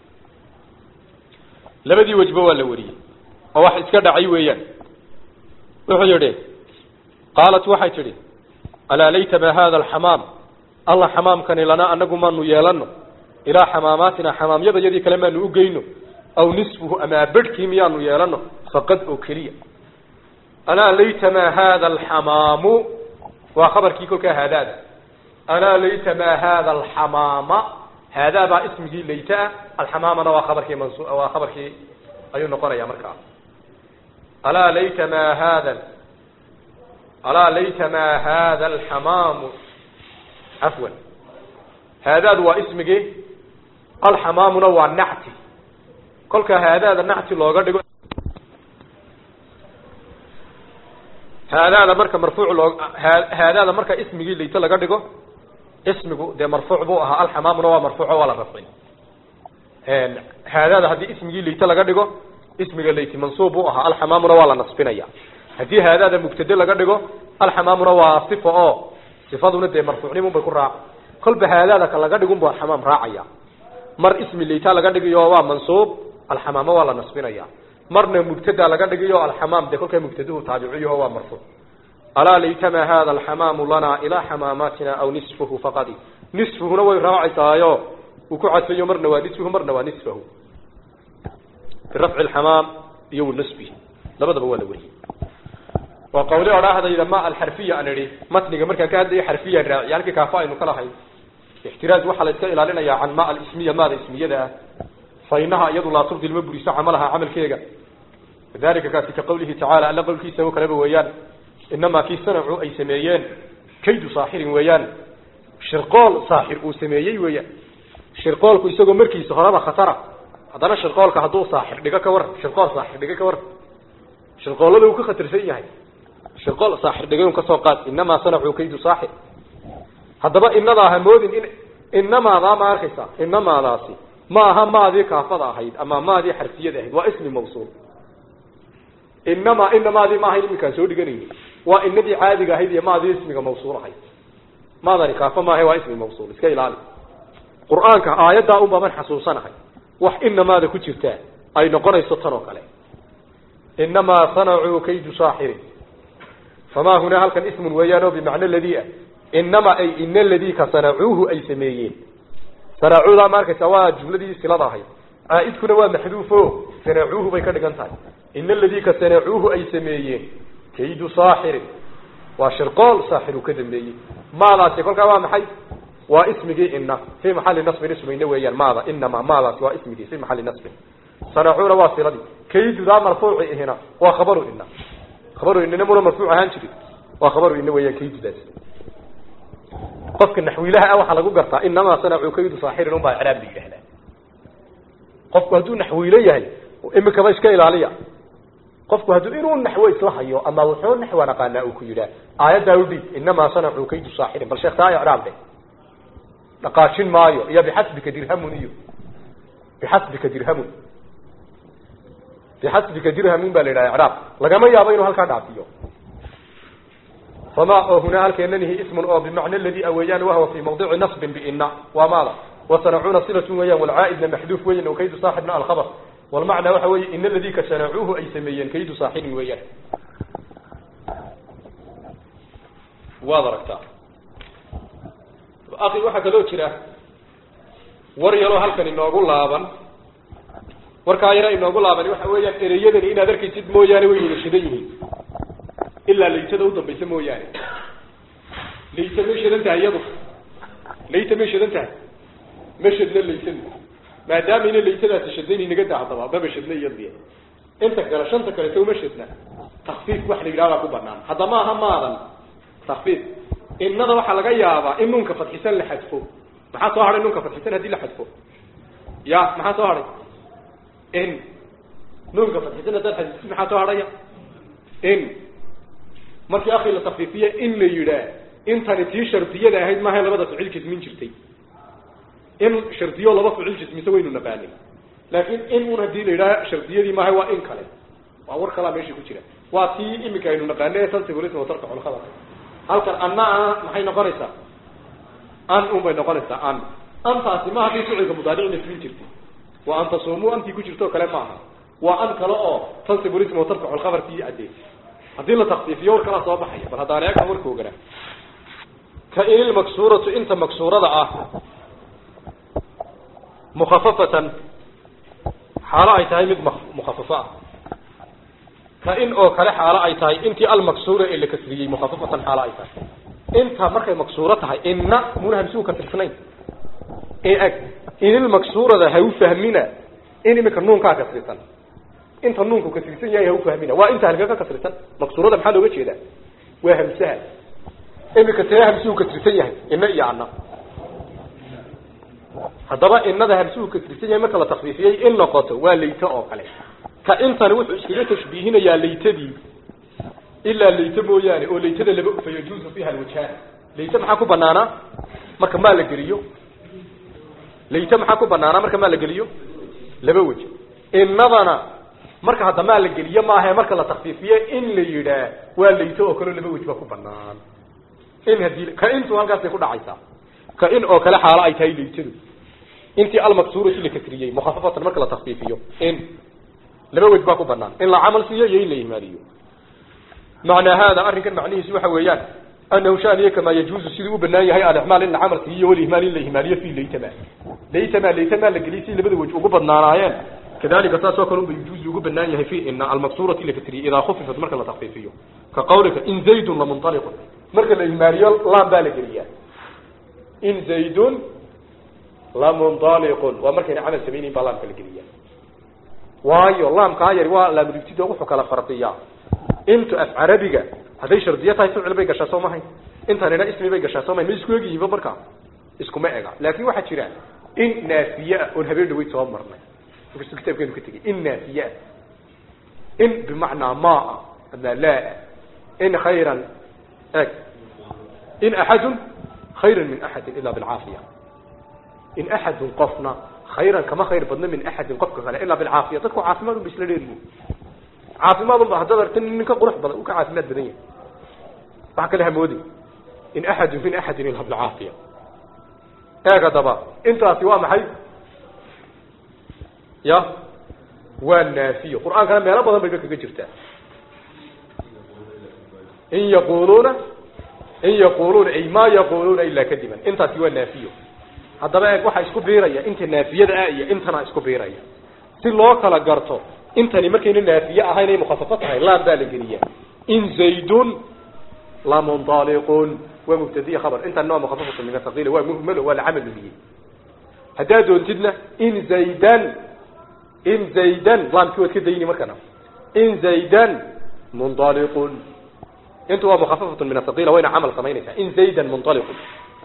labadii wejba waa la wariyey oo wax iska dhacay weeyaan wuxuu yidhi qaalat waxay tidhi alaa laytama hada alxamaam alla xamaamkani lana anagu maanu yeelano ilaa xamaamaatina xamaamyadayadii kale maanu u geyno aw nisfuhu ama bedhkii miyaanu yeelano faqad oo keliya alaa laytama hada alxamaamu waa khabarkii kolkaa haadaada alaa laytama hada alxamaama haadaa baa ismigii laytaa alxamaamana waa khabarkii mansu waa khabarkii ayuu noqonaya markaa alaa laytama hada alaa laytama hada alxamaamu cafwan haadaadu waa ismigii alxamaamuna waa nacti kolka haadaada nacti looga dhigo haadaada marka marfuuc loo haadaada marka ismigii layto laga dhigo ismigu dee marfuuc buu ahaa alxamaamuna waa marfuuco waa la rafcin haadaada haddii ismigii layto laga dhigo ismiga layti mansuub buu ahaa alxamaamuna waa la nasbinaya haddii haadaada mubtade laga dhigo alxamaamuna waa sifa oo sifaduna dee marfuucnimun bay ku raaca kolba haadaada ka laga dhigun bu alxamaam raacaya mar ismi layta laga dhigayo waa mansuub alxamaamo waa la nasbinaya marna mubtada laga dhigayo alxamaam dee kolkaa mubtaduhu taabiciyaho waa marfuuc alaa laytama hada alxamaamu lana ilaa xamaamaatina aw nisfuhu faqadi nisfuhuna way raacaysaayo uu ku cadfayo marna waa nisfuhu marna waa nisfahu birafci alxamaam iyo wanasbihi labadaba waa la weriyey waa qawli odhaahdayda ma alxarfiya aan idhi matniga markaan ka hadlayo xarfiyan raaciy halkii kaafa aynu ka lahayn ixtiraaz waxaa la iska ilaalinayaa can ma alismiya maada ismiyada ah fa inaha iyadu laa tubdil ma buriso camalaha camalkeega dalika kaasi ka qawlihi tacaala alla qowlkiisa oo kaleba weeyaan inamaa kii sanacu ay sameeyeen kaydu saaxirin weeyaan shirqool saaxir uu sameeyey weeyaan shirqoolku isagoo markiisa horeba khatara haddana shirqoolka hadduu saaxir dhigo ka war shirqool saaxir dhigo ka war shirqoollada uu ka khatarsan yahay shirqool saaxir dhigay un kasoo qaad inamaa sanacuu kaydu saaxir haddaba inadaa ha moodin in inamaadaa ma arkaysa inamaadaasi ma aha maadii kaafada ahayd ama maadii xarfiyada ahayd waa ismi mawsuul inamaa inamaadii ma ahayn iminkaan soo dhiganayni waa inadii caadiga ahayd iyo maadii ismiga mawsuul ahayd maadani kaafo maaha waa ismi mawsuul iska ilaali qur-aanka aayaddaa un baa man xasuusanahay wax inamaada ku jirtaa ay noqonayso tan oo kale inamaa sanacuu kaydu saaxirin famaa hunaa halkan ismun weeyaan oo bimacno ladii ah inama ay ina ladii ka sanacuuhu ay sameeyeen sanacuudaa ma arkaysa waa jumladii silada ahayd caaidkuna waa maxduufo sanacuuhu bay ka dhigan tahay ina aladii ka sanacuuhu ay sameeyeen kaydu saaxirin waa shirqool saaxir uu ka dambeeyey maadaasi kolkaa waa maxay waa ismigii ina fii maxali nasbin ismayna weeyaan maada inama maadaasi waa ismigii fii maxali nasbin sanacuuna waa siladii kaydudaa marfuuci ihina waa khabaru ina khabaru inina muna marfuuc ahaan jirin waa khabaru ina weeyaan kaydudaas qofka naxwiilaha ah waxaa lagu gartaa inamaa sanacuu kaydu saaxirin unbaa icraab la yidhaahdaa qofku hadduu naxwiilo yahay imikaba iska ilaaliya qofku hadduu inuu naxwo isla hayo ama wuxuu naxwa naqaanaa uu ku yidhaah aayaddaa udhiib inamaa sanacuu kaydu saaxirin bal sheekh taa icraab dheh dhaqaajin maayo iyo bixasbika dirhamun iyo bixasbika dirhamun bixasbika dirhamun baa la yidhaha icraab lagama yaabo inuu halkaa dhaafiyo fama oo hunaa halkeenanihi ismun oo bimacna aladi aweeyaan wahwa fi mawdici nasbin biina waa maada wasanacuuna silatun weeyaan walcaaidna maxduuf weyan o kaydu saaxibna alkhabar walmacnaa waxa weeye ina aladii ka sanacuuhu ay sameeyeen kaydu saaxibin weeyaan waad aragtaa akhi waxaa kaloo jira war yaroo halkan inoogu laaban warkaa yaro inoogu laaban waxa weeyaan ereyadani inaad arkaysid mooyaane way wada shidan yihiin ilaa laytada udambaysa mooyaane layta may shadan tahay iyadu layta may shadan tahay ma shadna laytadu maadaama ina laytadaasi shadayni naga daa haddaba maba shadna iyadiy inta kale shanta kale taw ma shadna takfiif wax la yidhahdaa ku banaan hadda maaha maadan takfiif innada waxaa laga yaabaa in nuunka fadxisan la xadfo maxaa soo hadhay nuunka fadxisan haddii la xadfo ya maxaa soo hadhay in nuunka fadxisan haddaad xadfid maxaa soo hadhaya in markii akhi la takfiifiye in la yidhaah intani tii shardiyada ahayd maaha labada ficil jismin jirtay in shardiyo laba ficil jismise waynu naqaanay laakin in un haddii la yidhaha shardiyadii maaha waa in kale waa war kalaa meesha ku jira waa tii iminka aynu naqaanay tansibulism watarka xulkhabar halkan anna maxay noqonaysaa an un bay noqonaysaa an antaasi ma haddii ficilka mudaaric nasbin jirtay waa an tasuumuu antii ku jirto kale maaha waa an kale oo tansibulism watarfacu lkhabarkii caddeey haddii la takfiifiyo war kalaa soo baxaya bal haddaan eegna warka ogana ka in ilmaksuuratu inta maksuurada ah mukhafafatan xaalo ay tahay mid mukhafafo ah ka in oo kale xaalo ay tahay intii almaksuura ee la kasriyey mukhafafatan xaalo ay tahay inta markay maksuuro tahay inna muna hamsuhu kasrisnayn eg inilmaksuurada ha u fahmina in imika nuunkaa kasrisan inta nuunku kasrisan yahay ha u fahmina waa inta halka ka kasrisan maksuurada maxaa looga jeedaa waa hamsaha imika tee hamsuhu kasrisan yahay ina iyo anna haddaba inada hamsuhu kasrisan yahay marka la takfiifiyey in noqoto waa layto oo kale ka intani wuxuu iskaga tashbiihinayaa laytadii ilaa layto mooyaane oo laytada laba fa yajuuzu fiiha alwajhaan layto maxaa ku banaanaa marka maa la geliyo layto maxaa ku banaanaa marka maa la geliyo laba wej inadana marka hadda maa la geliyo maahae marka la takfiifiye in la yidhaah waa layto oo kaleo laba wej baa ku banaan in hadii ka intu halkaasay ku dhacaysaa ka in oo kale xaalo ay tahay laytadu intii almaksuurati la kasriyey mukhafafatan marka la takfiifiyo in laba wej baa ku banaan in la camal siiyo iyo in la ihmaaliyo macnaa hada arrinkan macnihiisu waxa weeyaan anahu shaniya kamaa yajuuzu siduu u banaan yahay alicmaal in la camal siiyo walihmaal in la ihmaaliyo fi laytama laytama laytama la geliy si labada wej ugu badnaanaayeen kadalika saasoo kale unba yajuuzu ugu banaan yahay fi ina almaksuurati la kasriyey idaa khufifat marka la takfiifiyo ka qawlika in zaydun lamunaliqun marka la ihmaaliyo lam baa la geliyaa in zaydun lamunaliqun waa markayna camal samaynayn baa laamka la geliyaa waayo laamkaa yari waa laamudibtida wuxuu kala fardiyaa intu af carabiga hadday shardiyo tahay ficil bay gashaa soo mahay intanina ismi bay gashaa soo mahay ma isku egyihiinba markaa iskuma ega laakin waxaa jira in naafiye ah oon habeen dhaweyd soo marnay inkastoo kitaabkeenu ka tegey in naafiye ah in bimacnaa maa ama laa in khayran eg in axadun khayran min axadin ila bilcaafiya in axadun qofna khayran kama khayr badna min axadin qofka kale ilaa bilcaafiya dadku caafimaad unba isla dheerbu caafimaad unba haddaad aragta nin ka qurux badan u ka caafimaad badan yahay waxa kale hamoodi in axadun min axadin ilaa bilcaafiya eeg haddaba intaasi waa maxay ya waa naafiyo qur-aankana meelo badan bayba kaga jirtaa in yaquluuna in yaquluuna ay ma yaquluuna ilaa kadiban intaasi waa naafiyo haddaba eeg waxaa isku biiraya inta naafiyada ah iyo intana isku biiraya si loo kala garto intani markayna naafiye ahayn ay mukhafafo tahay laan baa la geliya in zaydun lamunaliqun waa mubtadiya khabar intana waa mukhafafatu min athaqila waa muhmalo waa lacamal luliyey haddaad doontidna in zaydan in zaydan laamkii waad ka dayni markana in zaydan munطaliqun intu waa mukhafafatun min ahaqiila wayna camal samaynaysaa in zaydan munطaliqun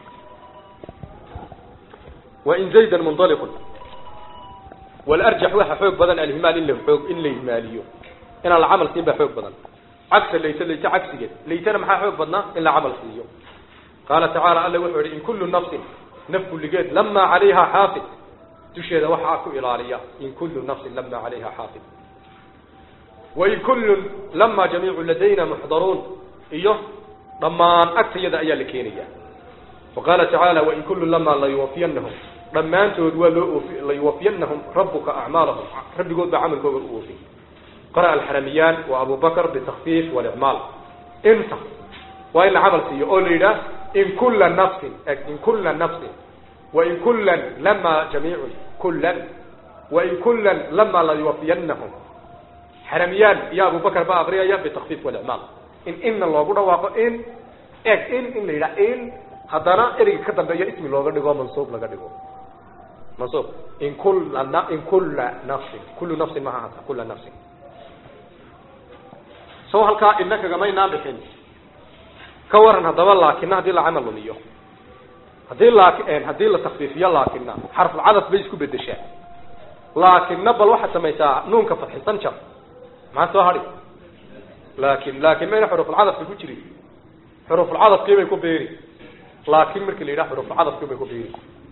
wain zaydan munطaliqun walarjax waxa xoog badan alhimaal in la oog in la ihmaaliyo inaan la camal siin baa xoog badan cagsa layt layt cagsigeed laytana maxaa xoog badnaa in la camal siiyo qaala tacaala alla wuxuu yihi in kullu nafsin naf kulligeed lamaa calayha xaafid dusheeda waxaa ku ilaaliya in kullu nafsin lamaa calayha xaafid wain kullun lamaa jamiicu ladayna muxdaruun iyo dhammaan agtayada ayaa la keenaya waqaala tacaala wain kullun lamaa layuwafiyanahum dhammaantood waa loo oofi layuwafiyanahum rabuka acmaalahum rabbigood baa camalkooga u oofi qara'a alxaramiyaan wa abu bakr bitakfiif walicmaal inta waa in la camal siiyo oo la yidhaah in kula nafsin in kula nafsin wain kulan lama jamiicun kulan wain kulan lama layuwafiyanahum xaramiyaan iyo abu bakr baa akriyaya bitakfiif walicmaal in inna loogu dhawaaqo in eg in in la yidhaha in haddana ereyga ka dambeeya ismi looga dhigo mansuub laga dhigo mansuub in kula in kula nafsin kullu nafsin maha hata kula nafsin saw halkaa ina kagamaynaa bixin ka waran haddaba laakina haddii la camal lumiyo haddii laaki haddii la takfiifiyo laakina xarfulcadaf bay isku bedeshaa laakina bal waxaad samaysaa nuunka fadxisan jar maxaa soo hadhi laakin laakin mayna xurufulcadafka ku jirin xurufulcadafkii bay ku beeri laakin markii la yidhaha xurufulcadafkii bay ku beeri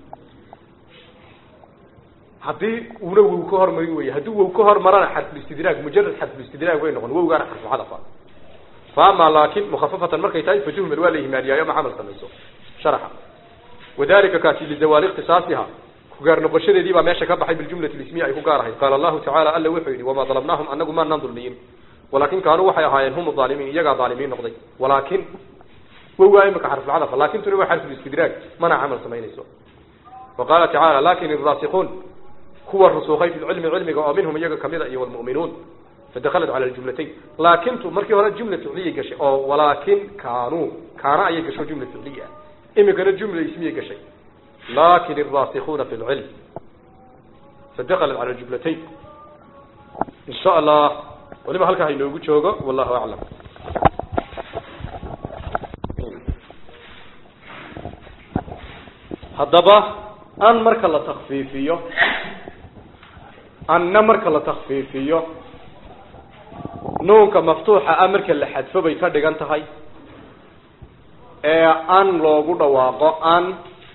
haddii una wow ka hormari wey haddii wow ka hormarana xarfulistidraag mujarad xarfulistidraag way noqon wowgaana xarfulcadafa faama laakin mukafafatan markay tahay fatuhmel waa la ihmaaliyaayo ma camal samayso sharaxa wadalika kaasi lizawaali ikhtisaasiha kugaar noqoshadeedii baa meesha ka baxay biljumlati lismiya ay ku gaar ahayd qaala allahu tacala alla wuxuu yidhi wamaa dalabnaahum anagu maanaan dulmiyin walaakin kaanuu waxay ahaayeen hum aalimiin iyagaa aalimiin noqday walaakin wowgaa imika xarfulcadafa laakintuna waa xarfulistidraag mana camal samaynayso wa qaala tacaala lakin iraasikuun kuwa rusuukhay fi lcilmi cilmiga oo minhum iyaga kamida iyo wlmu'minuun fadakalat cala ljumlatayn laakintu markii hore jumla ficliyay gashay oo walaakin kaanuu kaana ayay gasho jumla ficliya imikana jumla ismiyay gashay lakin الraasikuna fi اlcilm fadakalat cala jumlatayn in sha allah waliba halkaa hainoogu joogo wallahu aclam haddaba an marka la takfiifiyo anna marka la takfiifiyo nuunka maftuuxa ah marka la xadfo bay ka dhigan tahay ee an loogu dhawaaqo an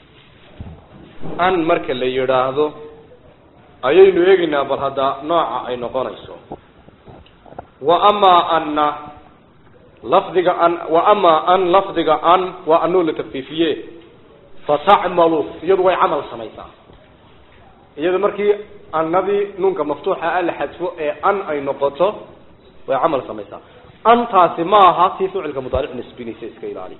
an marka la yidhaahdo ayaynu eegaynaa bal hadda nooca ay noqonayso wa amaa anna lafdiga an wa amaa an lafdiga an waa anuu la takfiifiye fatacmalu iyadu way camal samaysaa iyada markii annadii nuunka maftuuxa ah la xadfo ee an ay noqoto way camal samaysaa antaasi ma aha tii ficilka mudaaric nisbinaysa iska ilaali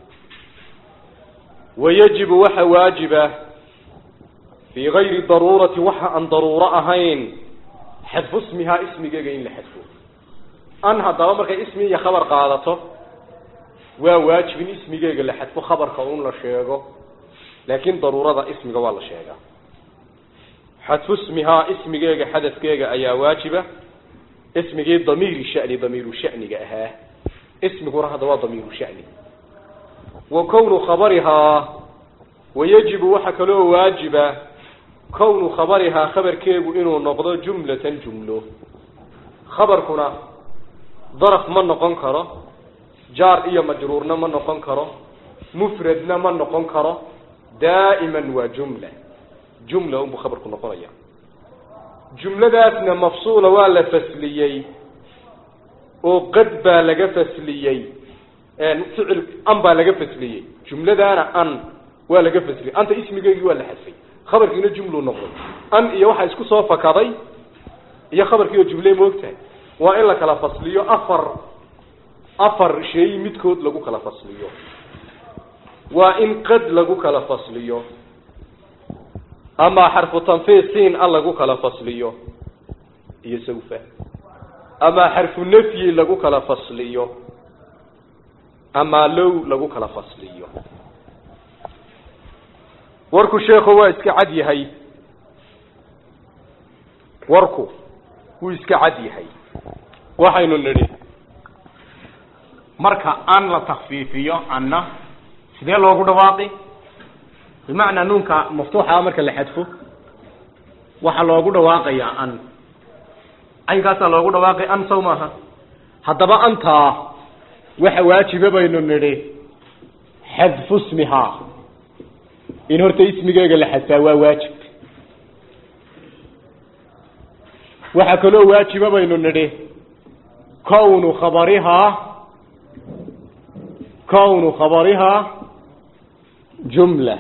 wayajibu waxa waajiba fii gayri daruurati waxa aan daruuro ahayn xadfu ismihaa ismigeega in la xadfo an haddaba markay ismi iyo khabar qaadato waa waajib in ismigeega la xadfo khabarka un la sheego laakin daruurada ismiga waa la sheegaa xadfu ismihaa ismigeega xadafkeega ayaa waajiba ismigii damiiri shani damiiru shaniga ahaa ismiguna hadda waa damiiru shani wa kownu khabarihaa wayajibu waxa kaloo waajiba kownu khabarihaa khabarkeegu inuu noqdo jumlatan jumlo khabarkuna daraf ma noqon karo jaar iyo majruurna ma noqon karo mufradna ma noqon karo daa'iman waa jumla jumla unbuu khabarku noqonaya jumladaasna mafsuula waa la fasliyey oo qad baa laga fasliyey ficil an baa laga fasliyey jumladaana an waa laga fasliyey anta ismigeegii waa la xadfay khabarkiina jumluu noqday an iyo waxaa isku soo fakaday iyo khabarkii oo jumle moogtahay waa in la kala fasliyo afar afar shay midkood lagu kala fasliyo waa in qad lagu kala fasliyo ama xarfu tanfiis siin a lagu kala fasliyo iyo sawfa ama xarfu nafyi lagu kala fasliyo ama low lagu kala fasliyo warku sheekhu waa iska cad yahay warku wuu iska cad yahay waxaynu nidhi marka an la takfiifiyo anna sidee loogu dhawaaqi bimacnaa nuunka maftuuxa marka la xadfo waxaa loogu dhawaaqayaa an caynkaasaa loogu dhawaaqay an saw maaha haddaba antaa waxa waajiba baynu nidhi xadfu ismihaa in horta ismigeega la xadfaa waa waajib waxaa kaloo waajiba baynu nidhi kownu khabarihaa kownu khabarihaa jumla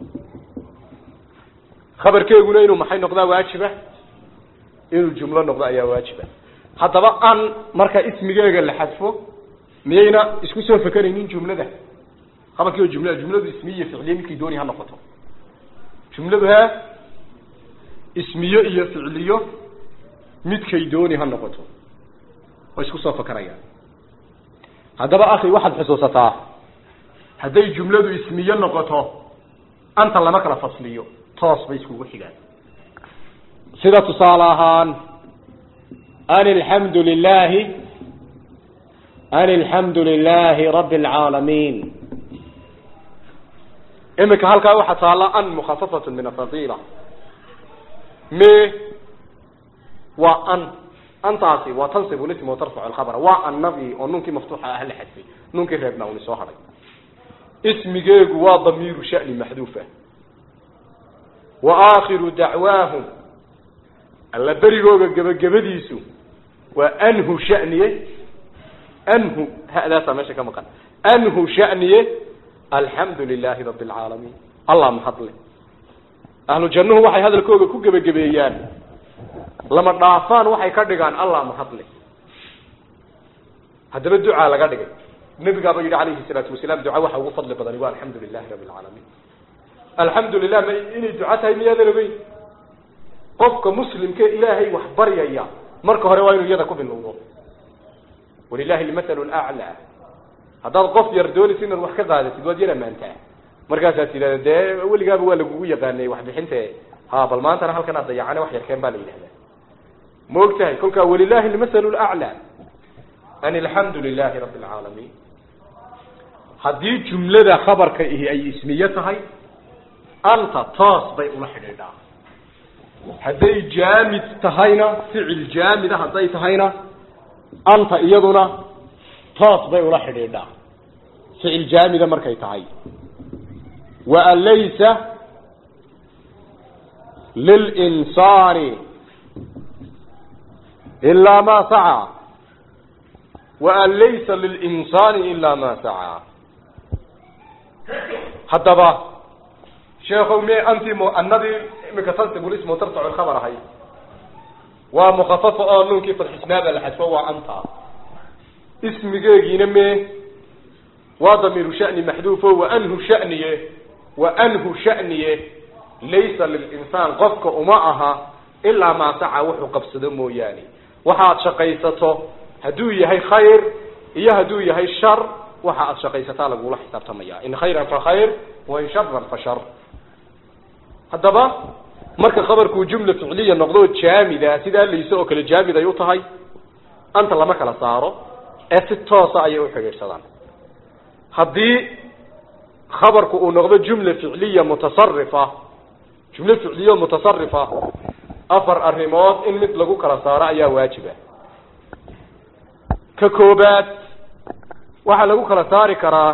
khabarkeeguna inuu maxay noqdaa waajiba inuu jumlo noqdo ayaa waajiba haddaba an marka ismigeega la xadfo miyayna isku soo fekeraynin jumlada khabarkii oo jumlada jumladu ismiye ficliye midkii dooni ha noqoto jumladu he ismiyo iyo ficliyo midkay dooni ha noqoto way isku soo fakarayaan haddaba akhi waxaad xusuusataa hadday jumladu ismiyo noqoto anta lama kala fasliyo toos bay iskugu xigaan sida tusaale ahaan an alxamdu lilahi an alxamdu lilahi rabi alcaalamiin imika halkaa waxaa taalla an mukhafafatu min afadila me waa an antaasi waa tansibu lism watarfacu alkhabra waa annadii oo nuunkii maftuuxa ah la xadfay nuunkii reebna uni soo hadhay ismigeegu waa damiiru shani maxduufa wa aakhiru dacwaahum alla berigooga gebagabadiisu waa anhu shaniye anhu hadaasaa meesha ka maqan anhu shaniye alxamdu lilahi rabi alcaalamiin allah mahadle ahlu jannuhu waxay hadalkooga ku gebagabeeyaan lama dhaafaan waxay ka dhigaan allah mahadle haddaba ducaa laga dhigay nabigaaba yidhi calayhi salaatu wasalaam duca waxa ugu fadli badani waa alxamdu lilahi rabi alcaalamiin alxamdu lilah ma inay duco tahay miyaadan ogeyn qofka muslimke ilaahay wax baryaya marka hore waa inuu iyada ku bilowdo walilahi almathalu laclaa haddaad qof yar doonaysa inaad wax ka qaadatid waad yar amaantaa markaasaad tidhahda dee weligaaba waa lagugu yaqaanay waxbixinte ha bal maantana halkan aad dayacane wax yarkeen baa la yidhahdaa ma og tahay kolkaa walilahi almathalu laclaa an alxamdu lilahi rabi alcaalamiin haddii jumlada khabarka ihi ay ismiye tahay anta toos bay ula xidhiidhaa hadday jaamid tahayna ficil jaamida hadday tahayna anta iyaduna toos bay ula xidhiidhaa ficil jaamida markay tahay wa an laysa lilinsaani ilaa ma sacaa wa an laysa lilinsaani ilaa ma sacaa haddaba sheekow me anti muanadii imika tansibu lismu tarfacu lkhabar ahay waa mukafafa oo nuunkii fadxisnaaba la xadfo waa anta ismigeegiina me waa damiiru shani maxduufo wa anhu shaniye wa anhu shaniye laysa lilinsaan qofka uma aha ilaa maa saca wuxuu qabsado mooyaane waxaad shaqaysato hadduu yahay khayr iyo hadduu yahay shar waxa aad shaqaysataa lagula xisaabtamaya in khayran fa khayr wa in sharan fa shar haddaba marka khabarkuu jumla ficliya noqdo jaamida sidaa layse oo kale jaamid ay u tahay anta lama kala saaro ee si toosa ayay u xidhiidhsadaan haddii khabarku uu noqdo jumla ficliya mutasarifa jumla ficliya mutasarifa afar arrimood in mid lagu kala saaro ayaa waajiba ka koobaad waxaa lagu kala saari karaa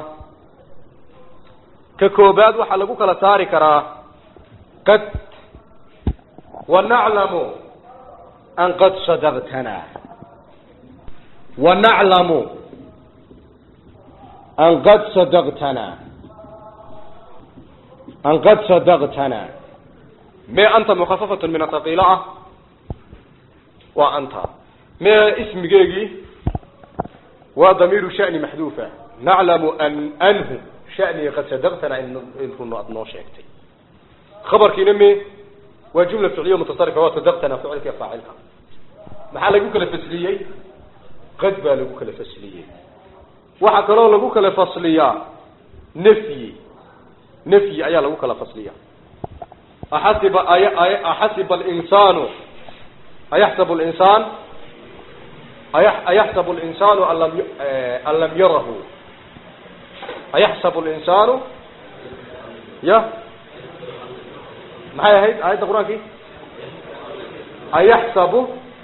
ka koobaad waxaa lagu kala saari karaa qad wanaclamu an qad sadaqtana wanaclamu an qad sadaqtana an qad sadaqtana me anta mukafafatu min athaqiila ah waa anta me ismigeegii waa damiiru shani maxduufa naclamu an anhu shaniga qad sadaqtana in run aad noo sheegtay khabarkiina me waa jumla ficliya mutasarifa waa sadaqtana ficilka iyo faacilka maxaa lagu kala fasliyey qad baa lagu kala fasliyey waxaa kaloo lagu kala fasliyaa nafyi nafyi ayaa lagu kala fasliya axasiba ay ay axasiba alinsanu ayaxsabu linsaan ayaxsabu linsaanu an lam an lam yarahu ayaxsabu linsaanu ya maxay ahayd aayadda qur-aankii ayaxsabu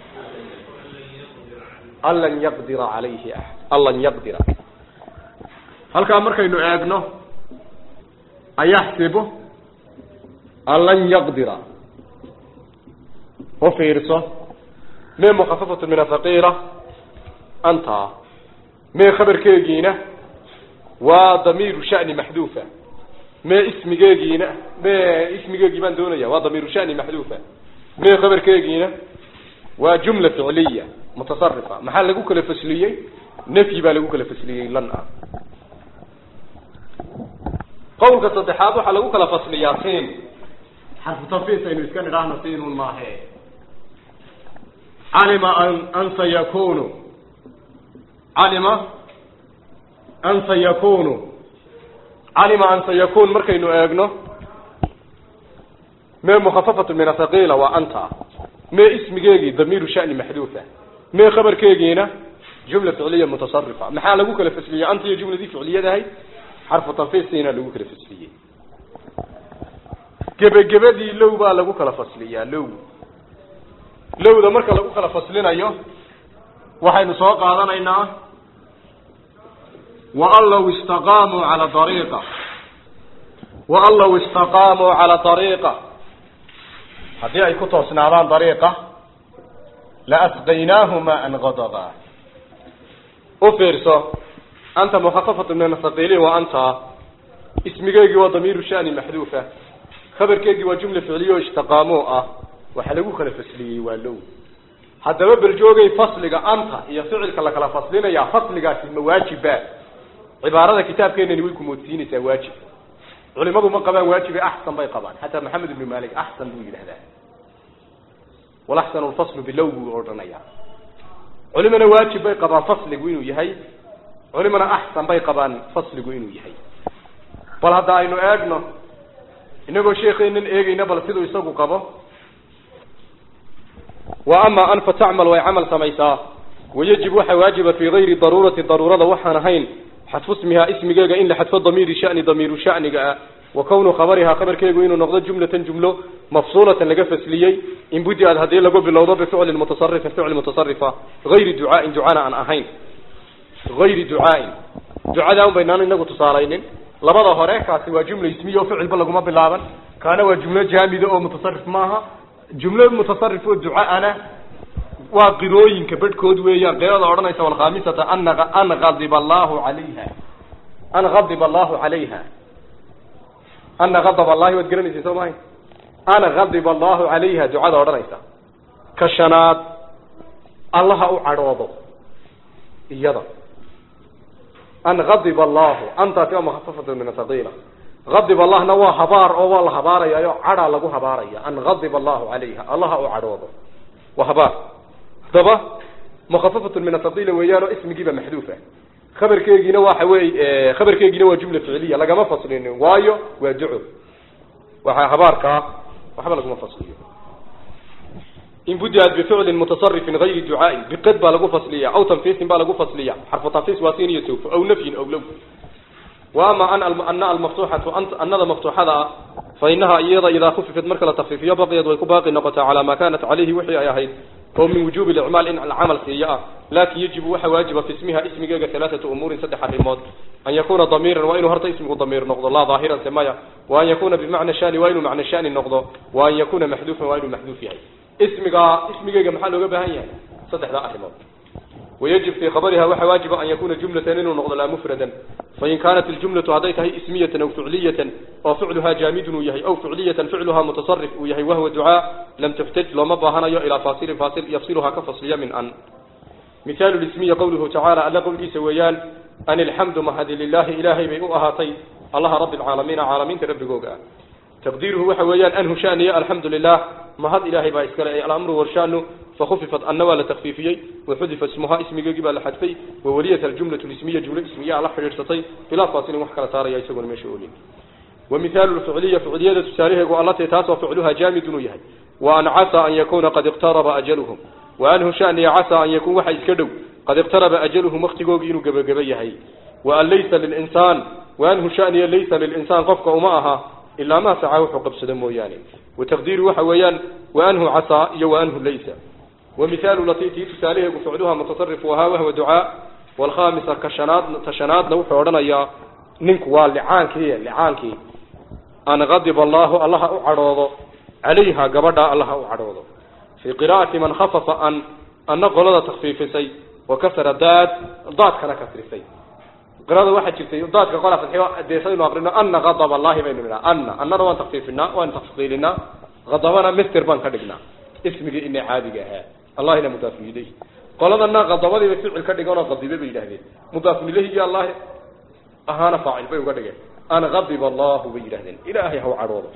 an lan yaqdira calayhi axad an lan yaqdira halkaa markaynu eegno ayaxsibu an lan yaqdira u fiirso mee mukafafatu min athaqiila anta mee khabarkeegiina waa damiiru shani maxduufa mee ismigeegiina mee ismigeegii baan doonaya waa damiiru shani maxduufa mee khabarkeegiina waa jumla ficliya mutasarifa maxaa lagu kala fasliyey nafyi baa lagu kala fasliyey lan ah qawlka saddexaad waxaa lagu kala fasliyaa siin xarfu tanfiis aynu iska nidhaahno siinun maahe calima an an sayakunu calima an sayakunu calima an sayakun markaynu eegno mee mukhafafatu min athaqiila waa anta mee ismigeegii damiiru shani maxduufa mee khabarkeegiina jumla ficliya mutasarifa maxaa lagu kala fasliyey anta iyo jumladii ficliyadahay xarfu tanfiistiina lagu kala fasliyey gebagebadii low baa lagu kala fasliyaa low lowda marka lagu kala faslinayo waxaynu soo qaadanaynaa waan law istaqaamuu cala ariiqa waan law istaqaamuu cala ariiqa haddii ay ku toosnaadaan dariiqa laasqaynaahu maan gadaba u fiirso anta mukhafafatu min athaqiliin waa anta ismigeygii waa damiiru shani maxduufa khabarkeegii waa jumla ficliya oo istaqaamoo ah waxa lagu kala fasliyey waa low haddaba beljoogay fasliga anta iyo ficilka la kala faslinaya fasligaasi ma waajiba cibaarada kitaabkeenani way kumoodsiinaysaa waajib culimadu ma qabaan waajibe axsan bay qabaan xataa maxamed ibnu malik axsan buu yidhahdaa walaxsanu lfaslu bilow buu odhanaya culimana waajib bay qabaan fasligu inuu yahay culimana axsan bay qabaan fasligu inuu yahay bal hadda aynu eegno inagoo sheekeenan eegayna bal siduu isagu qabo wa ama an fa tacmal way camal samaysaa wayajib waxa waajiba fii gayri daruurati daruurada waxaan ahayn xadfu ismihaa ismigeega in la xadfo damiiri shani damiiru shaniga ah wa kawnu khabarihaa khabarkeegu inuu noqdo jumlatan jumlo mafsuulatan laga fasliyey in budi-ad haddii lagu bilowdo bificlin mutasarifin ficli mutasarifa gayri ducaain ducana aan ahayn gayri ducaain ducada un baynaan inagu tusaalaynin labada hore kaasi waa jumla ismiya oo ficilba laguma bilaaban kaana waa jumlo jaamida oo mutasarif maaha jumlo mutasarif oo ducaana waa qirooyinka bedhkood weeyaan qirada odhanaysa walkhamisata ana an adiba allahu alayha an adiba allahu calayha ana adab allahi waad garanaysa soo mahay ana adiba allahu calayha ducada odhanaysa ka shanaad allaha u cadhoodo iyada an adiba allahu antaasi waa mukhafafatu min athaqiila adib allahna waa habaar oo waa la habaarayaayo cadhaa lagu habaaraya an adiba allahu calayha allaha u cadhoodo waa habaar haddaba mukhafafatun min athaqiila weeyaan oo ismigiiba maxduufa khabarkeegiina waxa wey khabarkeegiina waa jumla ficliya lagama faslinin waayo waa duco waxaa habaarkaa waxba laguma fasliyo in budiad bificlin mutasarifin gayri ducaain biqad baa lagu fasliya aw tanfiisin baa lagu fasliya xarfu tanfiis waa siin iyo sawfo aw nafyin aw low wa ama an ana almaftuuxatu anada maftuuxada ah fa inaha iyada idaa khufifat marka la takfiifiyo baqiyad way ku baaqi noqotaa calaa maa kanat calayhi wixii ay ahayd oo min wujubi licmaal in camal siiyo ah laakin yajibu waxa waajiba fi ismiha ismigeega halaaatu umuurin saddex arrimood an yakuna damiiran waa inuu horta ismigu damiir noqdo laa daahiran se maya wa an yakuna bimacna shani waa inuu macna shani noqdo wa an yakuna maxduufan waa inuu maxduuf yahay ismiga ismigeega maxaa looga baahan yahay saddexdaa arrimood wayajib fii khabariha waxa waajiba an yakuna jumlatan inuu noqdo laa mufradan fain kaanat iljumlatu hadday tahay ismiyatan aw ficliyatan oo ficluhaa jaamidun uu yahay aw ficliyatan ficluhaa mutasarif uu yahay wahwa ducaa lam tuxtaj looma baahanayo ilaa faasilin faasil yafsiluhaa ka fasliya min an mihaalu lismiya qawluhu tacaala alla qowlkiisa weeyaan an ilxamdu mahadi lilahi ilaahay bay u ahaatay allaha rabbi alcaalamiina caalamiinta rabbigooga ah taqdiiruhu waxa weeyaan anhu shaniya alxamdu lilah mahad ilaahay baa iskale ay alamru warshanu fakufifat anna waa la takfiifiyey waxudifa ismuhaa ismigeegii baa la xadfay wawaliyat aljumlatu lismiya jumlo ismiyaa la xidhiidhsatay bilaa faasilin wax kala saaraya isaguna meesha olin wa mihaalu lficliya ficliyada tusaalaheegu allatee taasoo ficluhaa jaamidun uu yahay wa an casaa an yakuuna qad iqtaraba ajaluhum wa anhu shaniya casaa an yakuun waxa iska dhow qad iqtaraba ajaluhum waktigoogii inuu gebageba yahay wa an laysa lilinsaan wa anhu shaniya laysa lilinsaan qofka uma aha ilaa maa sacaa wuxuu qabsado mooyaane wataqdiiru waxa weeyaan wa anhu casaa iyo wa anhu laysa ومثال لطيتي تساليه فعلها متصرف وها وهو دعاء والخامسة كشناد تشنادنا وحورنا يا ننك واللعانك هي لعانك أن غضب الله الله أعرضه عليها قبضا الله أعرضه في قراءة من خفف أن أن قلد تخفيف سي وكسر داد ضاد كان كسر سي قراءة واحد شفتي ضاد كقول في الحوار ديسين وأقرنا أن غضب الله بيننا أن أن روان تخفيفنا وأن تفصيلنا غضبنا مستر بان كدقنا اسمك إني عادي الله إلى مضاف إليه قال أن غضبه بفعل كدقنا غضبه بيلهده مضاف إليه يا الله أهانا فاعل بيو كدقنا أنا غضب الله بيلهده إلهي هو عروضه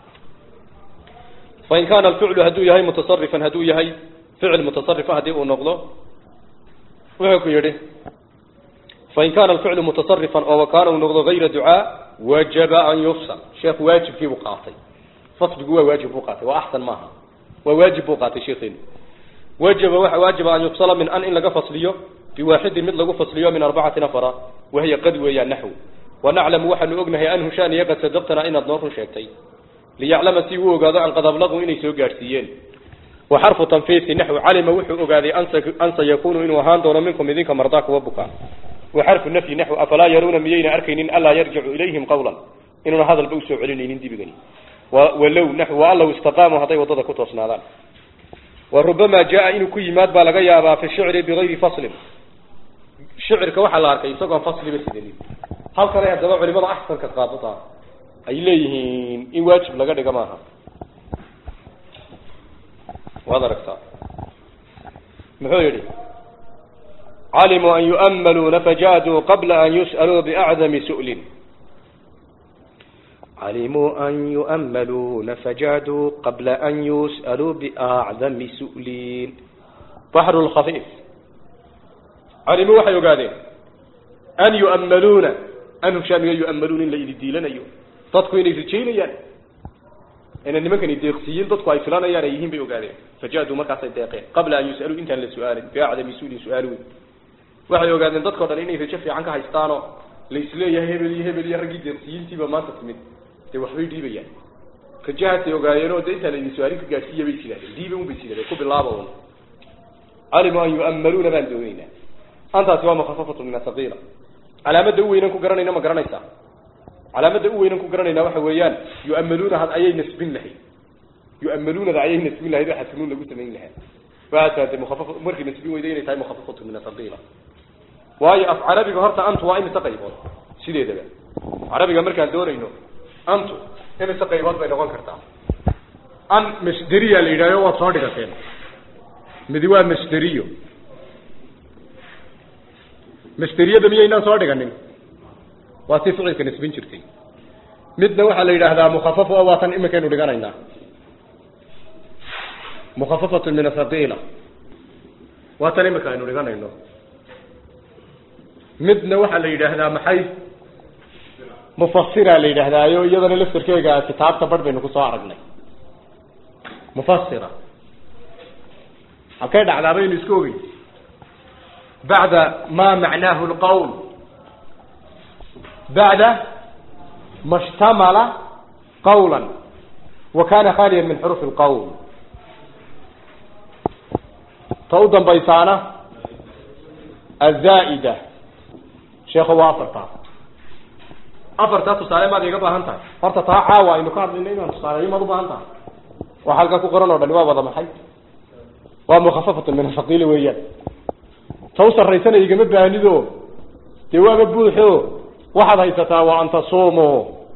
فإن كان الفعل هدو يهي متصرفا هدو يهي فعل متصرف هدو نقضه وهكو يده فإن كان الفعل متصرفا أو كان نقضه غير دعاء وجب أن يفصل شيخ واجب في وقاطي فصل جوا واجب وقاطي وأحسن معها وواجب وقاطي شيخين وجب واجب أن يفصل من أن إن لقى فصليه بواحد مثل لقى فصليه من أربعة نفر وهي قد وهي نحو ونعلم وحن أغنه أنه شان يقد صدقتنا إن النور شيكتين ليعلم سيوه قاد عن قد أبلغوا إني سوء قارسيين وحرف تنفيذ نحو علم وحو أغادي أن سيكون إنه هان دون منكم إذنك مرضاك وبكا وحرف النفي نحو أفلا يرون ميين أركين ألا يرجع إليهم قولا إنه هذا البوس علنين دي بغني ولو نحو والله استقاموا هطي وضد كتوصنا ذلك وربما جاء إنه كي ماد بالغا يابا في الشعر بغير فصل شعر كوحا لاركا يساقوا فصل بس دليل هل كان يهدبا علماء أحسن كقاططا أي ليهين إن واجب لغا دقا ماها وهذا ركتا محو يري علموا أن يؤملوا فجادوا قبل أن يسألوا بأعظم سؤل علموا أن يؤملون فجادوا قبل أن يسألوا بأعظم سؤلين بحر الخفيف علموا وحي قادين أن يؤملون أنهم شامل يؤملون إلا إذا ديلنا يو تدكوا إن يسجين يعني إن النمكن يديقسيين تدكوا أي فلانا يعني يهين بيو قادين فجادوا مركز الدقيق قبل أن يسألوا إنت لسؤال بأعظم سؤل سؤالون waxay ogaadeen dadkoo dhan inay rajo fiican ka haystaanoo la isleeyahay hebel iyo hebel iyo raggii deeqsiyiintiiba maanta timid dee waxbay dhiibayaan rajahaasay ogaayeenoo dee intaa laydin su-aalin ka gaadhsiiya bay sidaahdeen diiba un bay sidaahdeen ku bilaaba un calimu an yu'ammaluuna baan doonaynaa antaasi waa mukhafafatu min asaqiila calaamadda u weynan ku garanayna ma garanaysaa calaamadda u weynan ku garanaynaa waxa weeyaan yu'ammaluuna had ayay nasbin lahayd yu'ammaluunada ayay nasbin lahayd waxaa sunuun lagu samayn lahaa waxaa taade mukhafaf markii nasbin weyda inay tahay mukhafafatu min asaqiila waayo af carabiga horta antu waa imise qaybood sideedaba carabiga markaan doonayno antu imise qaybood bay noqon kartaa an masderiya la yidhahyo waad soo dhigateen midi waa masderiyo masderiyada miyaynaan soo dhiganin waa si ficilka nasbin jirtay midna waxaa la yidhaahdaa mukhafafo oo waa tan iminkaynu dhiganaynaa mukhafafatu min asaqiila waa tan iminka aynu dhiganayno midna waxaa la yidhaahdaa maxay mufasira la yidhaahdaayo iyadana laftarkeega kitaabta bar baynu kusoo aragnay mufasira halkay dhacdaa baynu isku ogey bacda ma macnaahu lqawl bacda ma shtamala qawla wa kana khaliya min xurufi lqawl ta u dambaysaana azaa'ida sheekho waa afartaa afartaa tusaale maad iga baahan tahay horta taa caawa aynu ka hadlayna inaan tusaaleeyo maad u baahan tahay waxa halkaa ku qoran oo dhani waa wada maxay waa mukhafafatun min asaqiila weeyaan ta u sarraysana igama baanido dee waaba buuxo waxaad haysataa wa an tasumuu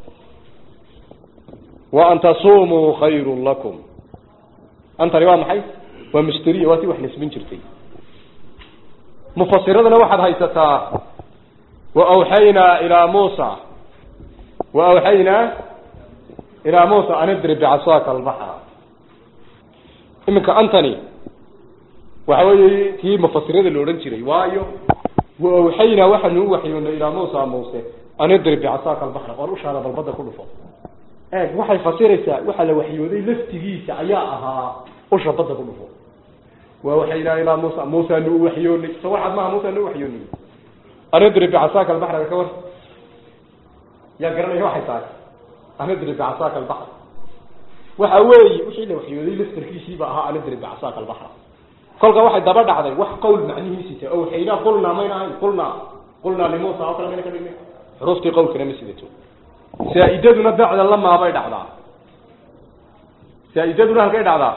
wa an tasumuu khayrun lakum antani waa maxay waa musteriya waa si wax nasbin jirtay mufasiradana waxaad haysataa وأوحينا إلى موسى وأوحينا إلى موسى أن اضرب بعصاك البحر إمك أنتني وحوي تي مفسرين اللي ورنشري وايو وأوحينا وحن وحينا إلى موسى موسى أن اضرب بعصاك البحر قالوا شانا بالبدا كله فوق ايه waxay fasiraysaa waxa la waxyooday laftigiisa ayaa ahaa usha badda ku dhufo waa waxaynaa ilaa muusa muusa nu waxyoonay so waxaad maaha muusa nu waxyoonay anadrib bicasaaka albaxraga ka war yaa garanaya waxay tahay anadrib bicasaaka albaxr waxa weeye wixii la waxyooday laftarkiisiiba ahaa anadrib bicasaaka albaxra kolka waxay daba dhacday wax qowl macnihiisita oo waxaynaa qulnaa mayna ahayn qulnaa qulnaa limuusa oo kale mayna ka dhignay xuruuftii qowlkana ma sidato saa-idaduna bacda lamaa bay dhacdaa saa-idaduna halkay dhacdaa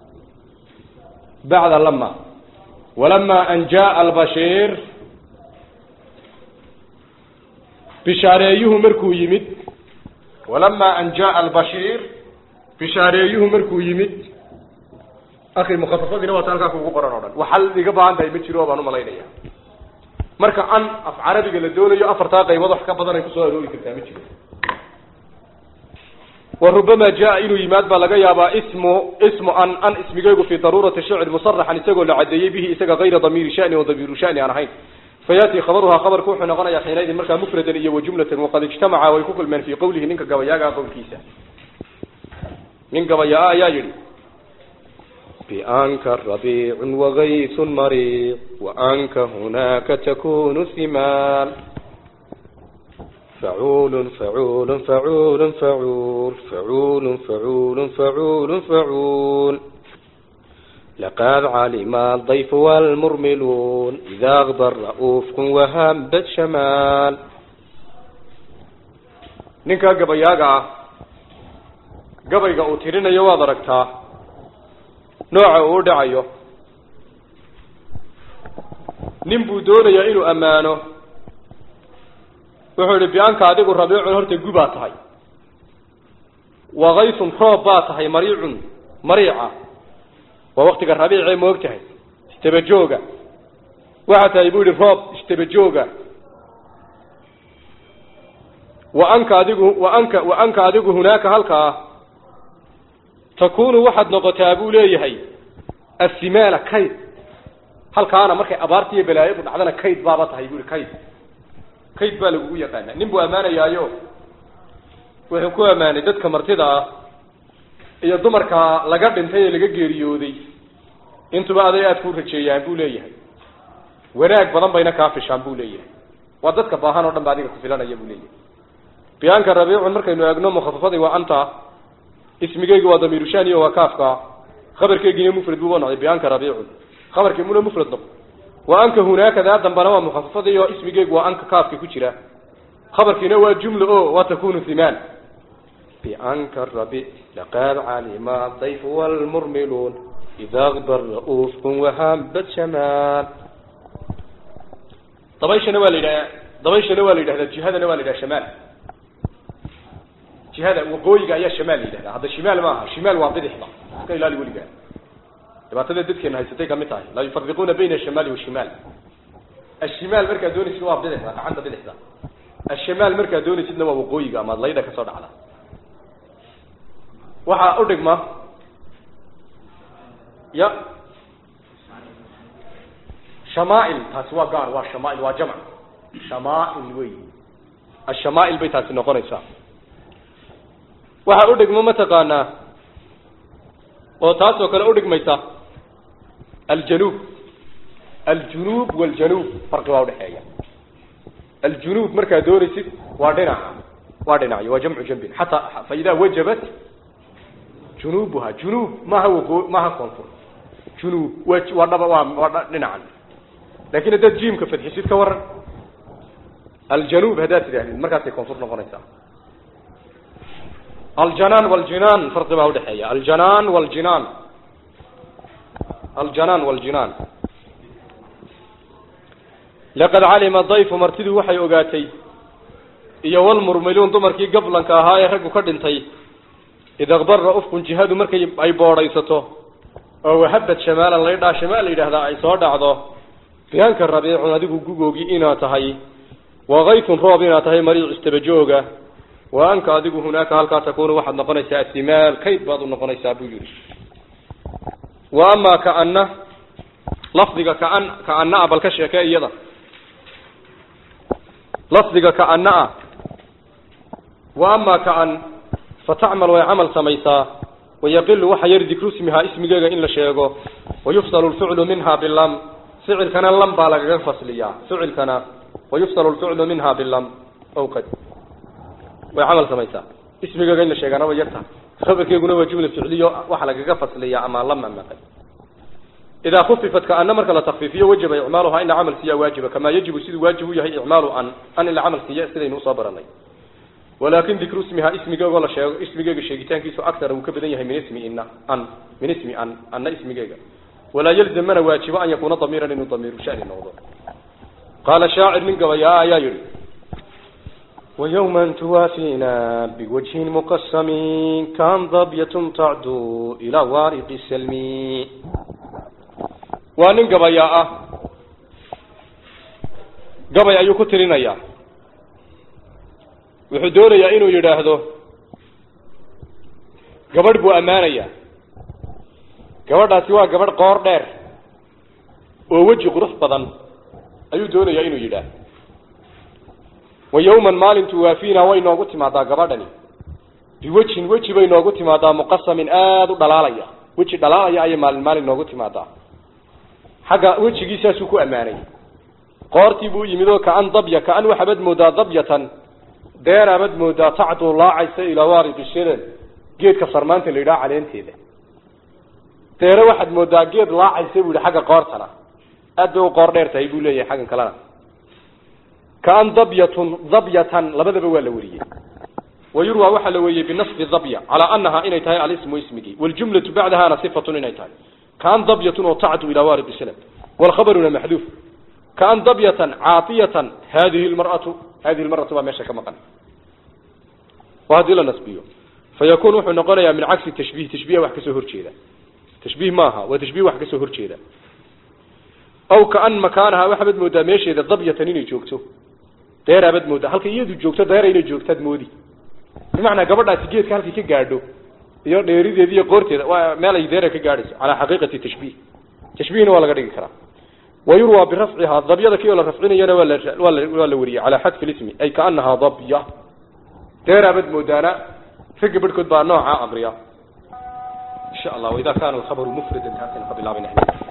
bacda lama walama an jaaa albashiir bishaareeyuhu markuu yimid walama an jaaa albashiir bishaareeyuhu markuu yimid akhi mukhafafadiina waata halkaa kugu qoran o dhan waxal iga baahan tahay ma jiro baan umalaynaya marka an af carabiga la doonayo afartaa qaybood wax ka badan ay kusoo aroori kartaa ma jiro warubama jaa inuu yimaad baa laga yaabaa ismu ismu an an ismigeygu fi daruurati shicr musaraxan isagoo la cadeeyey bihi isaga kayra damiiri shani o damiiru shani aan ahayn fayaati khabaruhaa khabarku wuxuu noqonayaa xiinaydin markaa mufradan iyo wajumlatan waqad ijtamaca way ku kulmeen fii qowlihi ninka gabayaagaa qowlkiisa nin gabayaa ayaa yihi بأنك ربيع وغيث مريض وأنك هناك تكون ثمال فعول فعول فعول فعول فعول فعول فعول فعول لقد علم الضيف والمرملون إذا أغبر رؤوف وهبت شمال ninkaa gabayaaga ah gabayga uu tirinayo waad aragtaa nooca uu u dhacayo nin buu doonayaa inuu ammaano wuxuu yihi bianka adigu rabiicun horta gubaa tahay wakaysun roob baa tahay mariicun mariica waa waktiga rabiicee moog tahay istabajooga waxaa tahay buu yihi roob istabajooga wa anka adigu wa anka wa anka adigu hunaaka halkaa takunu waxaad noqotaa buu leeyahay asimaala kayd halkaana markay abaarta iyo balaayadu dhacdana kayd baaba tahay bui kayd kayd baa lagugu yaqaana nin buu ammaanayaayo wuxuu ku ammaanay dadka martida ah iyo dumarka laga dhintay ee laga geeriyooday intuba aday aad ku rajeeyaan buu leeyahay wanaag badan bayna kaa fishaan buu leeyahay waa dadka baahan oo dhan ba adiga ku filanaya buu leeyahay biyaanka rabiicun markaynu eegno mukhafafadii waa anta ismigeygi waa damiiru shani waa kaafka khabarkeygina mufrad buu noqday bianka rabiicun khabarkii muna mufrad noqo wa anka hunaaka daa dambana waa mukhafafadii oo ismigeygu waa anka kaafka ku jira khabarkiina waa jumla o waa takunu himaan bianka rabi laqad calima dayf wlmurmiluun ida akbar ra'uufkun wahabat shamaan dabayshana waa la yidhahdaa dabayshana waa la yidhahdaa jihadana waa la yidhaha shamaal jihada waqooyiga ayaa shimaal la yidhahda hadda shimaal maaha shimaal waa bidixda iska ilaali weligaa dhibaatada dadkeena haysatay kamid tahay laa yufariquuna bayna ashamaali washimaal ashimaal markaad doonaysid waa bidixda gacanta bidixda ashimaal markaad doonaysidna waa waqooyiga amaad laydha kasoo dhacda waxaa udhigma ya shamaail taasi waa gaar waa shamaail waa jamc shamaail wey ashamaail bay taasi noqonaysaa waxaa udhigma mataqaanaa oo taas oo kale udhigmaysa aljanuub aljunuub waljanuub farqi baa udhexeeya aljunuub markaad doonaysid waa dhinaca waa dhinacyo waa jamcu jambin xataa fa idaa wajabat junuubuha junuub maaha waqoo maaha koonfur junuub waa waa dhaba waa waa dhinacan lakin haddaad jiimka fadxisid ka waran aljanuub haddaad tidhahdid markaasay koonfur noqonaysaa aljanaan waljinaan farqi baa udhexeeya aljanaan waljinaan aljanaan waljinaan laqad calima dayfu martidu waxay ogaatay iyo walmurmiluun dumarkii gablanka ahaa ee raggu ka dhintay id akbara ufkun jihadu markay ay boodhaysato oo wahabad shamaalan laydhaa shamaal la yidhahdaa ay soo dhacdo bianka rabiicun adigu gugoogi inaad tahay wakaytun roob inaad tahay mariic istabajooga wa anka adigu hunaaka halkaa takunu waxaad noqonaysaa asimaal kayd baad u noqonaysaa buu yihi wa amaa kaana lafdiga kaan kaana a bal ka sheekee iyada lafdiga kaana a wa amaa kaan fatacmal way camal samaysaa wayaqilu waxa yar dikru ismihaa ismigeega in la sheego wayufsalu lficlu minha bilam ficilkana lam baa lagaga fasliyaa ficilkana wayufsalu lficlu minha bilam ow qad way camal samaysaa ismigeega in la sheegaana way yarta khabarkeeguna waa jumla ficliyo waxa lagaga fasliyaa ama lam ama qad idaa khufifat kaana marka la takfiifiyo wajaba icmaaluhaa in la camal siiya waajiba kamaa yajibu siduu waajib u yahay icmaalu an an in la camal siiya sidaynu usoo baranay walakin dikru ismihaa ismigeegoo la sheego ismigeega sheegitaankiisu akara wuu ka badan yahay min ismi ina an min ismi an anna ismigeega walaa yalzam mana waajibo an yakuuna damiiran inuu damiiru shani noqdo qaala shaacir nin gabayaa ayaa yihi ويوما توافينا بوجه مقسم كان ضبية تعدو إلى وارق السلم وانين قبيا قبيا أيو كترين أيا وحدوريا إنو يراهدو gabadh buu ammaanaya gabadhaasi waa gabadh qoor dheer oo weji qurux badan ayuu doonayaa inuu yidhaah wa yawman maalintu waafiina way noogu timaadaa gabadhani biwejhin weji bay noogu timaadaa muqasamin aada u dhalaalaya weji dhalaalaya ayay maalin maalin noogu timaadaa xagga wejigiisaasuu ku ammaanay qoortii buu yimid oo kaan dabya kaan waxaabad moodaa dabyatan deeraabad moodaa tacduu laacaysa ilaa waariqi shilan geedka sarmaanta la yidhaha caleenteeda deere waxaad moodaa geed laacaysa buu yihi xagga qoortana aad bay u qoor dheer tahay buu leeyahay xaggan kalena kaan dabyatun dabyatan labadaba waa la weriyey wayurwa waxaa la weriyey binasbi dabya calaa anaha inay tahay alismu ismigii waljumlatu bacdahana sifatun inay tahay kaan dabyatun oo tacdu ilaa waariqi shilan walkhabaruna maxduuf kaan dabyatan caatiyatan hadihi lmar'atu hadihi lmar'atu baa meesha ka maqan waa haddii la nasbiyo fayakun wuxuu noqonayaa min cagsi tashbiih tashbiiha wax kasoo horjeeda tashbiih maaha waa tashbiih wax kasoo horjeeda aw kaan makaanaha waxaabad moodaa meesheeda dabyatan inay joogto deeraabad moodaa halka iyadu joogto deera inay joogtaad moodi bimacnaa gabadhaasi geedka halkay ka gaadho iyo dheerideeda iyo qoorteeda waa meel ay deera ka gaadhayso calaa xaqiiqati tashbiih tashbiihna waa laga dhigi karaa wayurwa birafcihaa dabyada kii oo la rafcinayana waa la waa la waa la weriyey calaa xadfi lismi ay kaanahaa dabya deeraabad moodaana ragga barhkood baa nooca aqriya insha allah waidaa kaana alkhabaru mufradan halkan ka bilaabina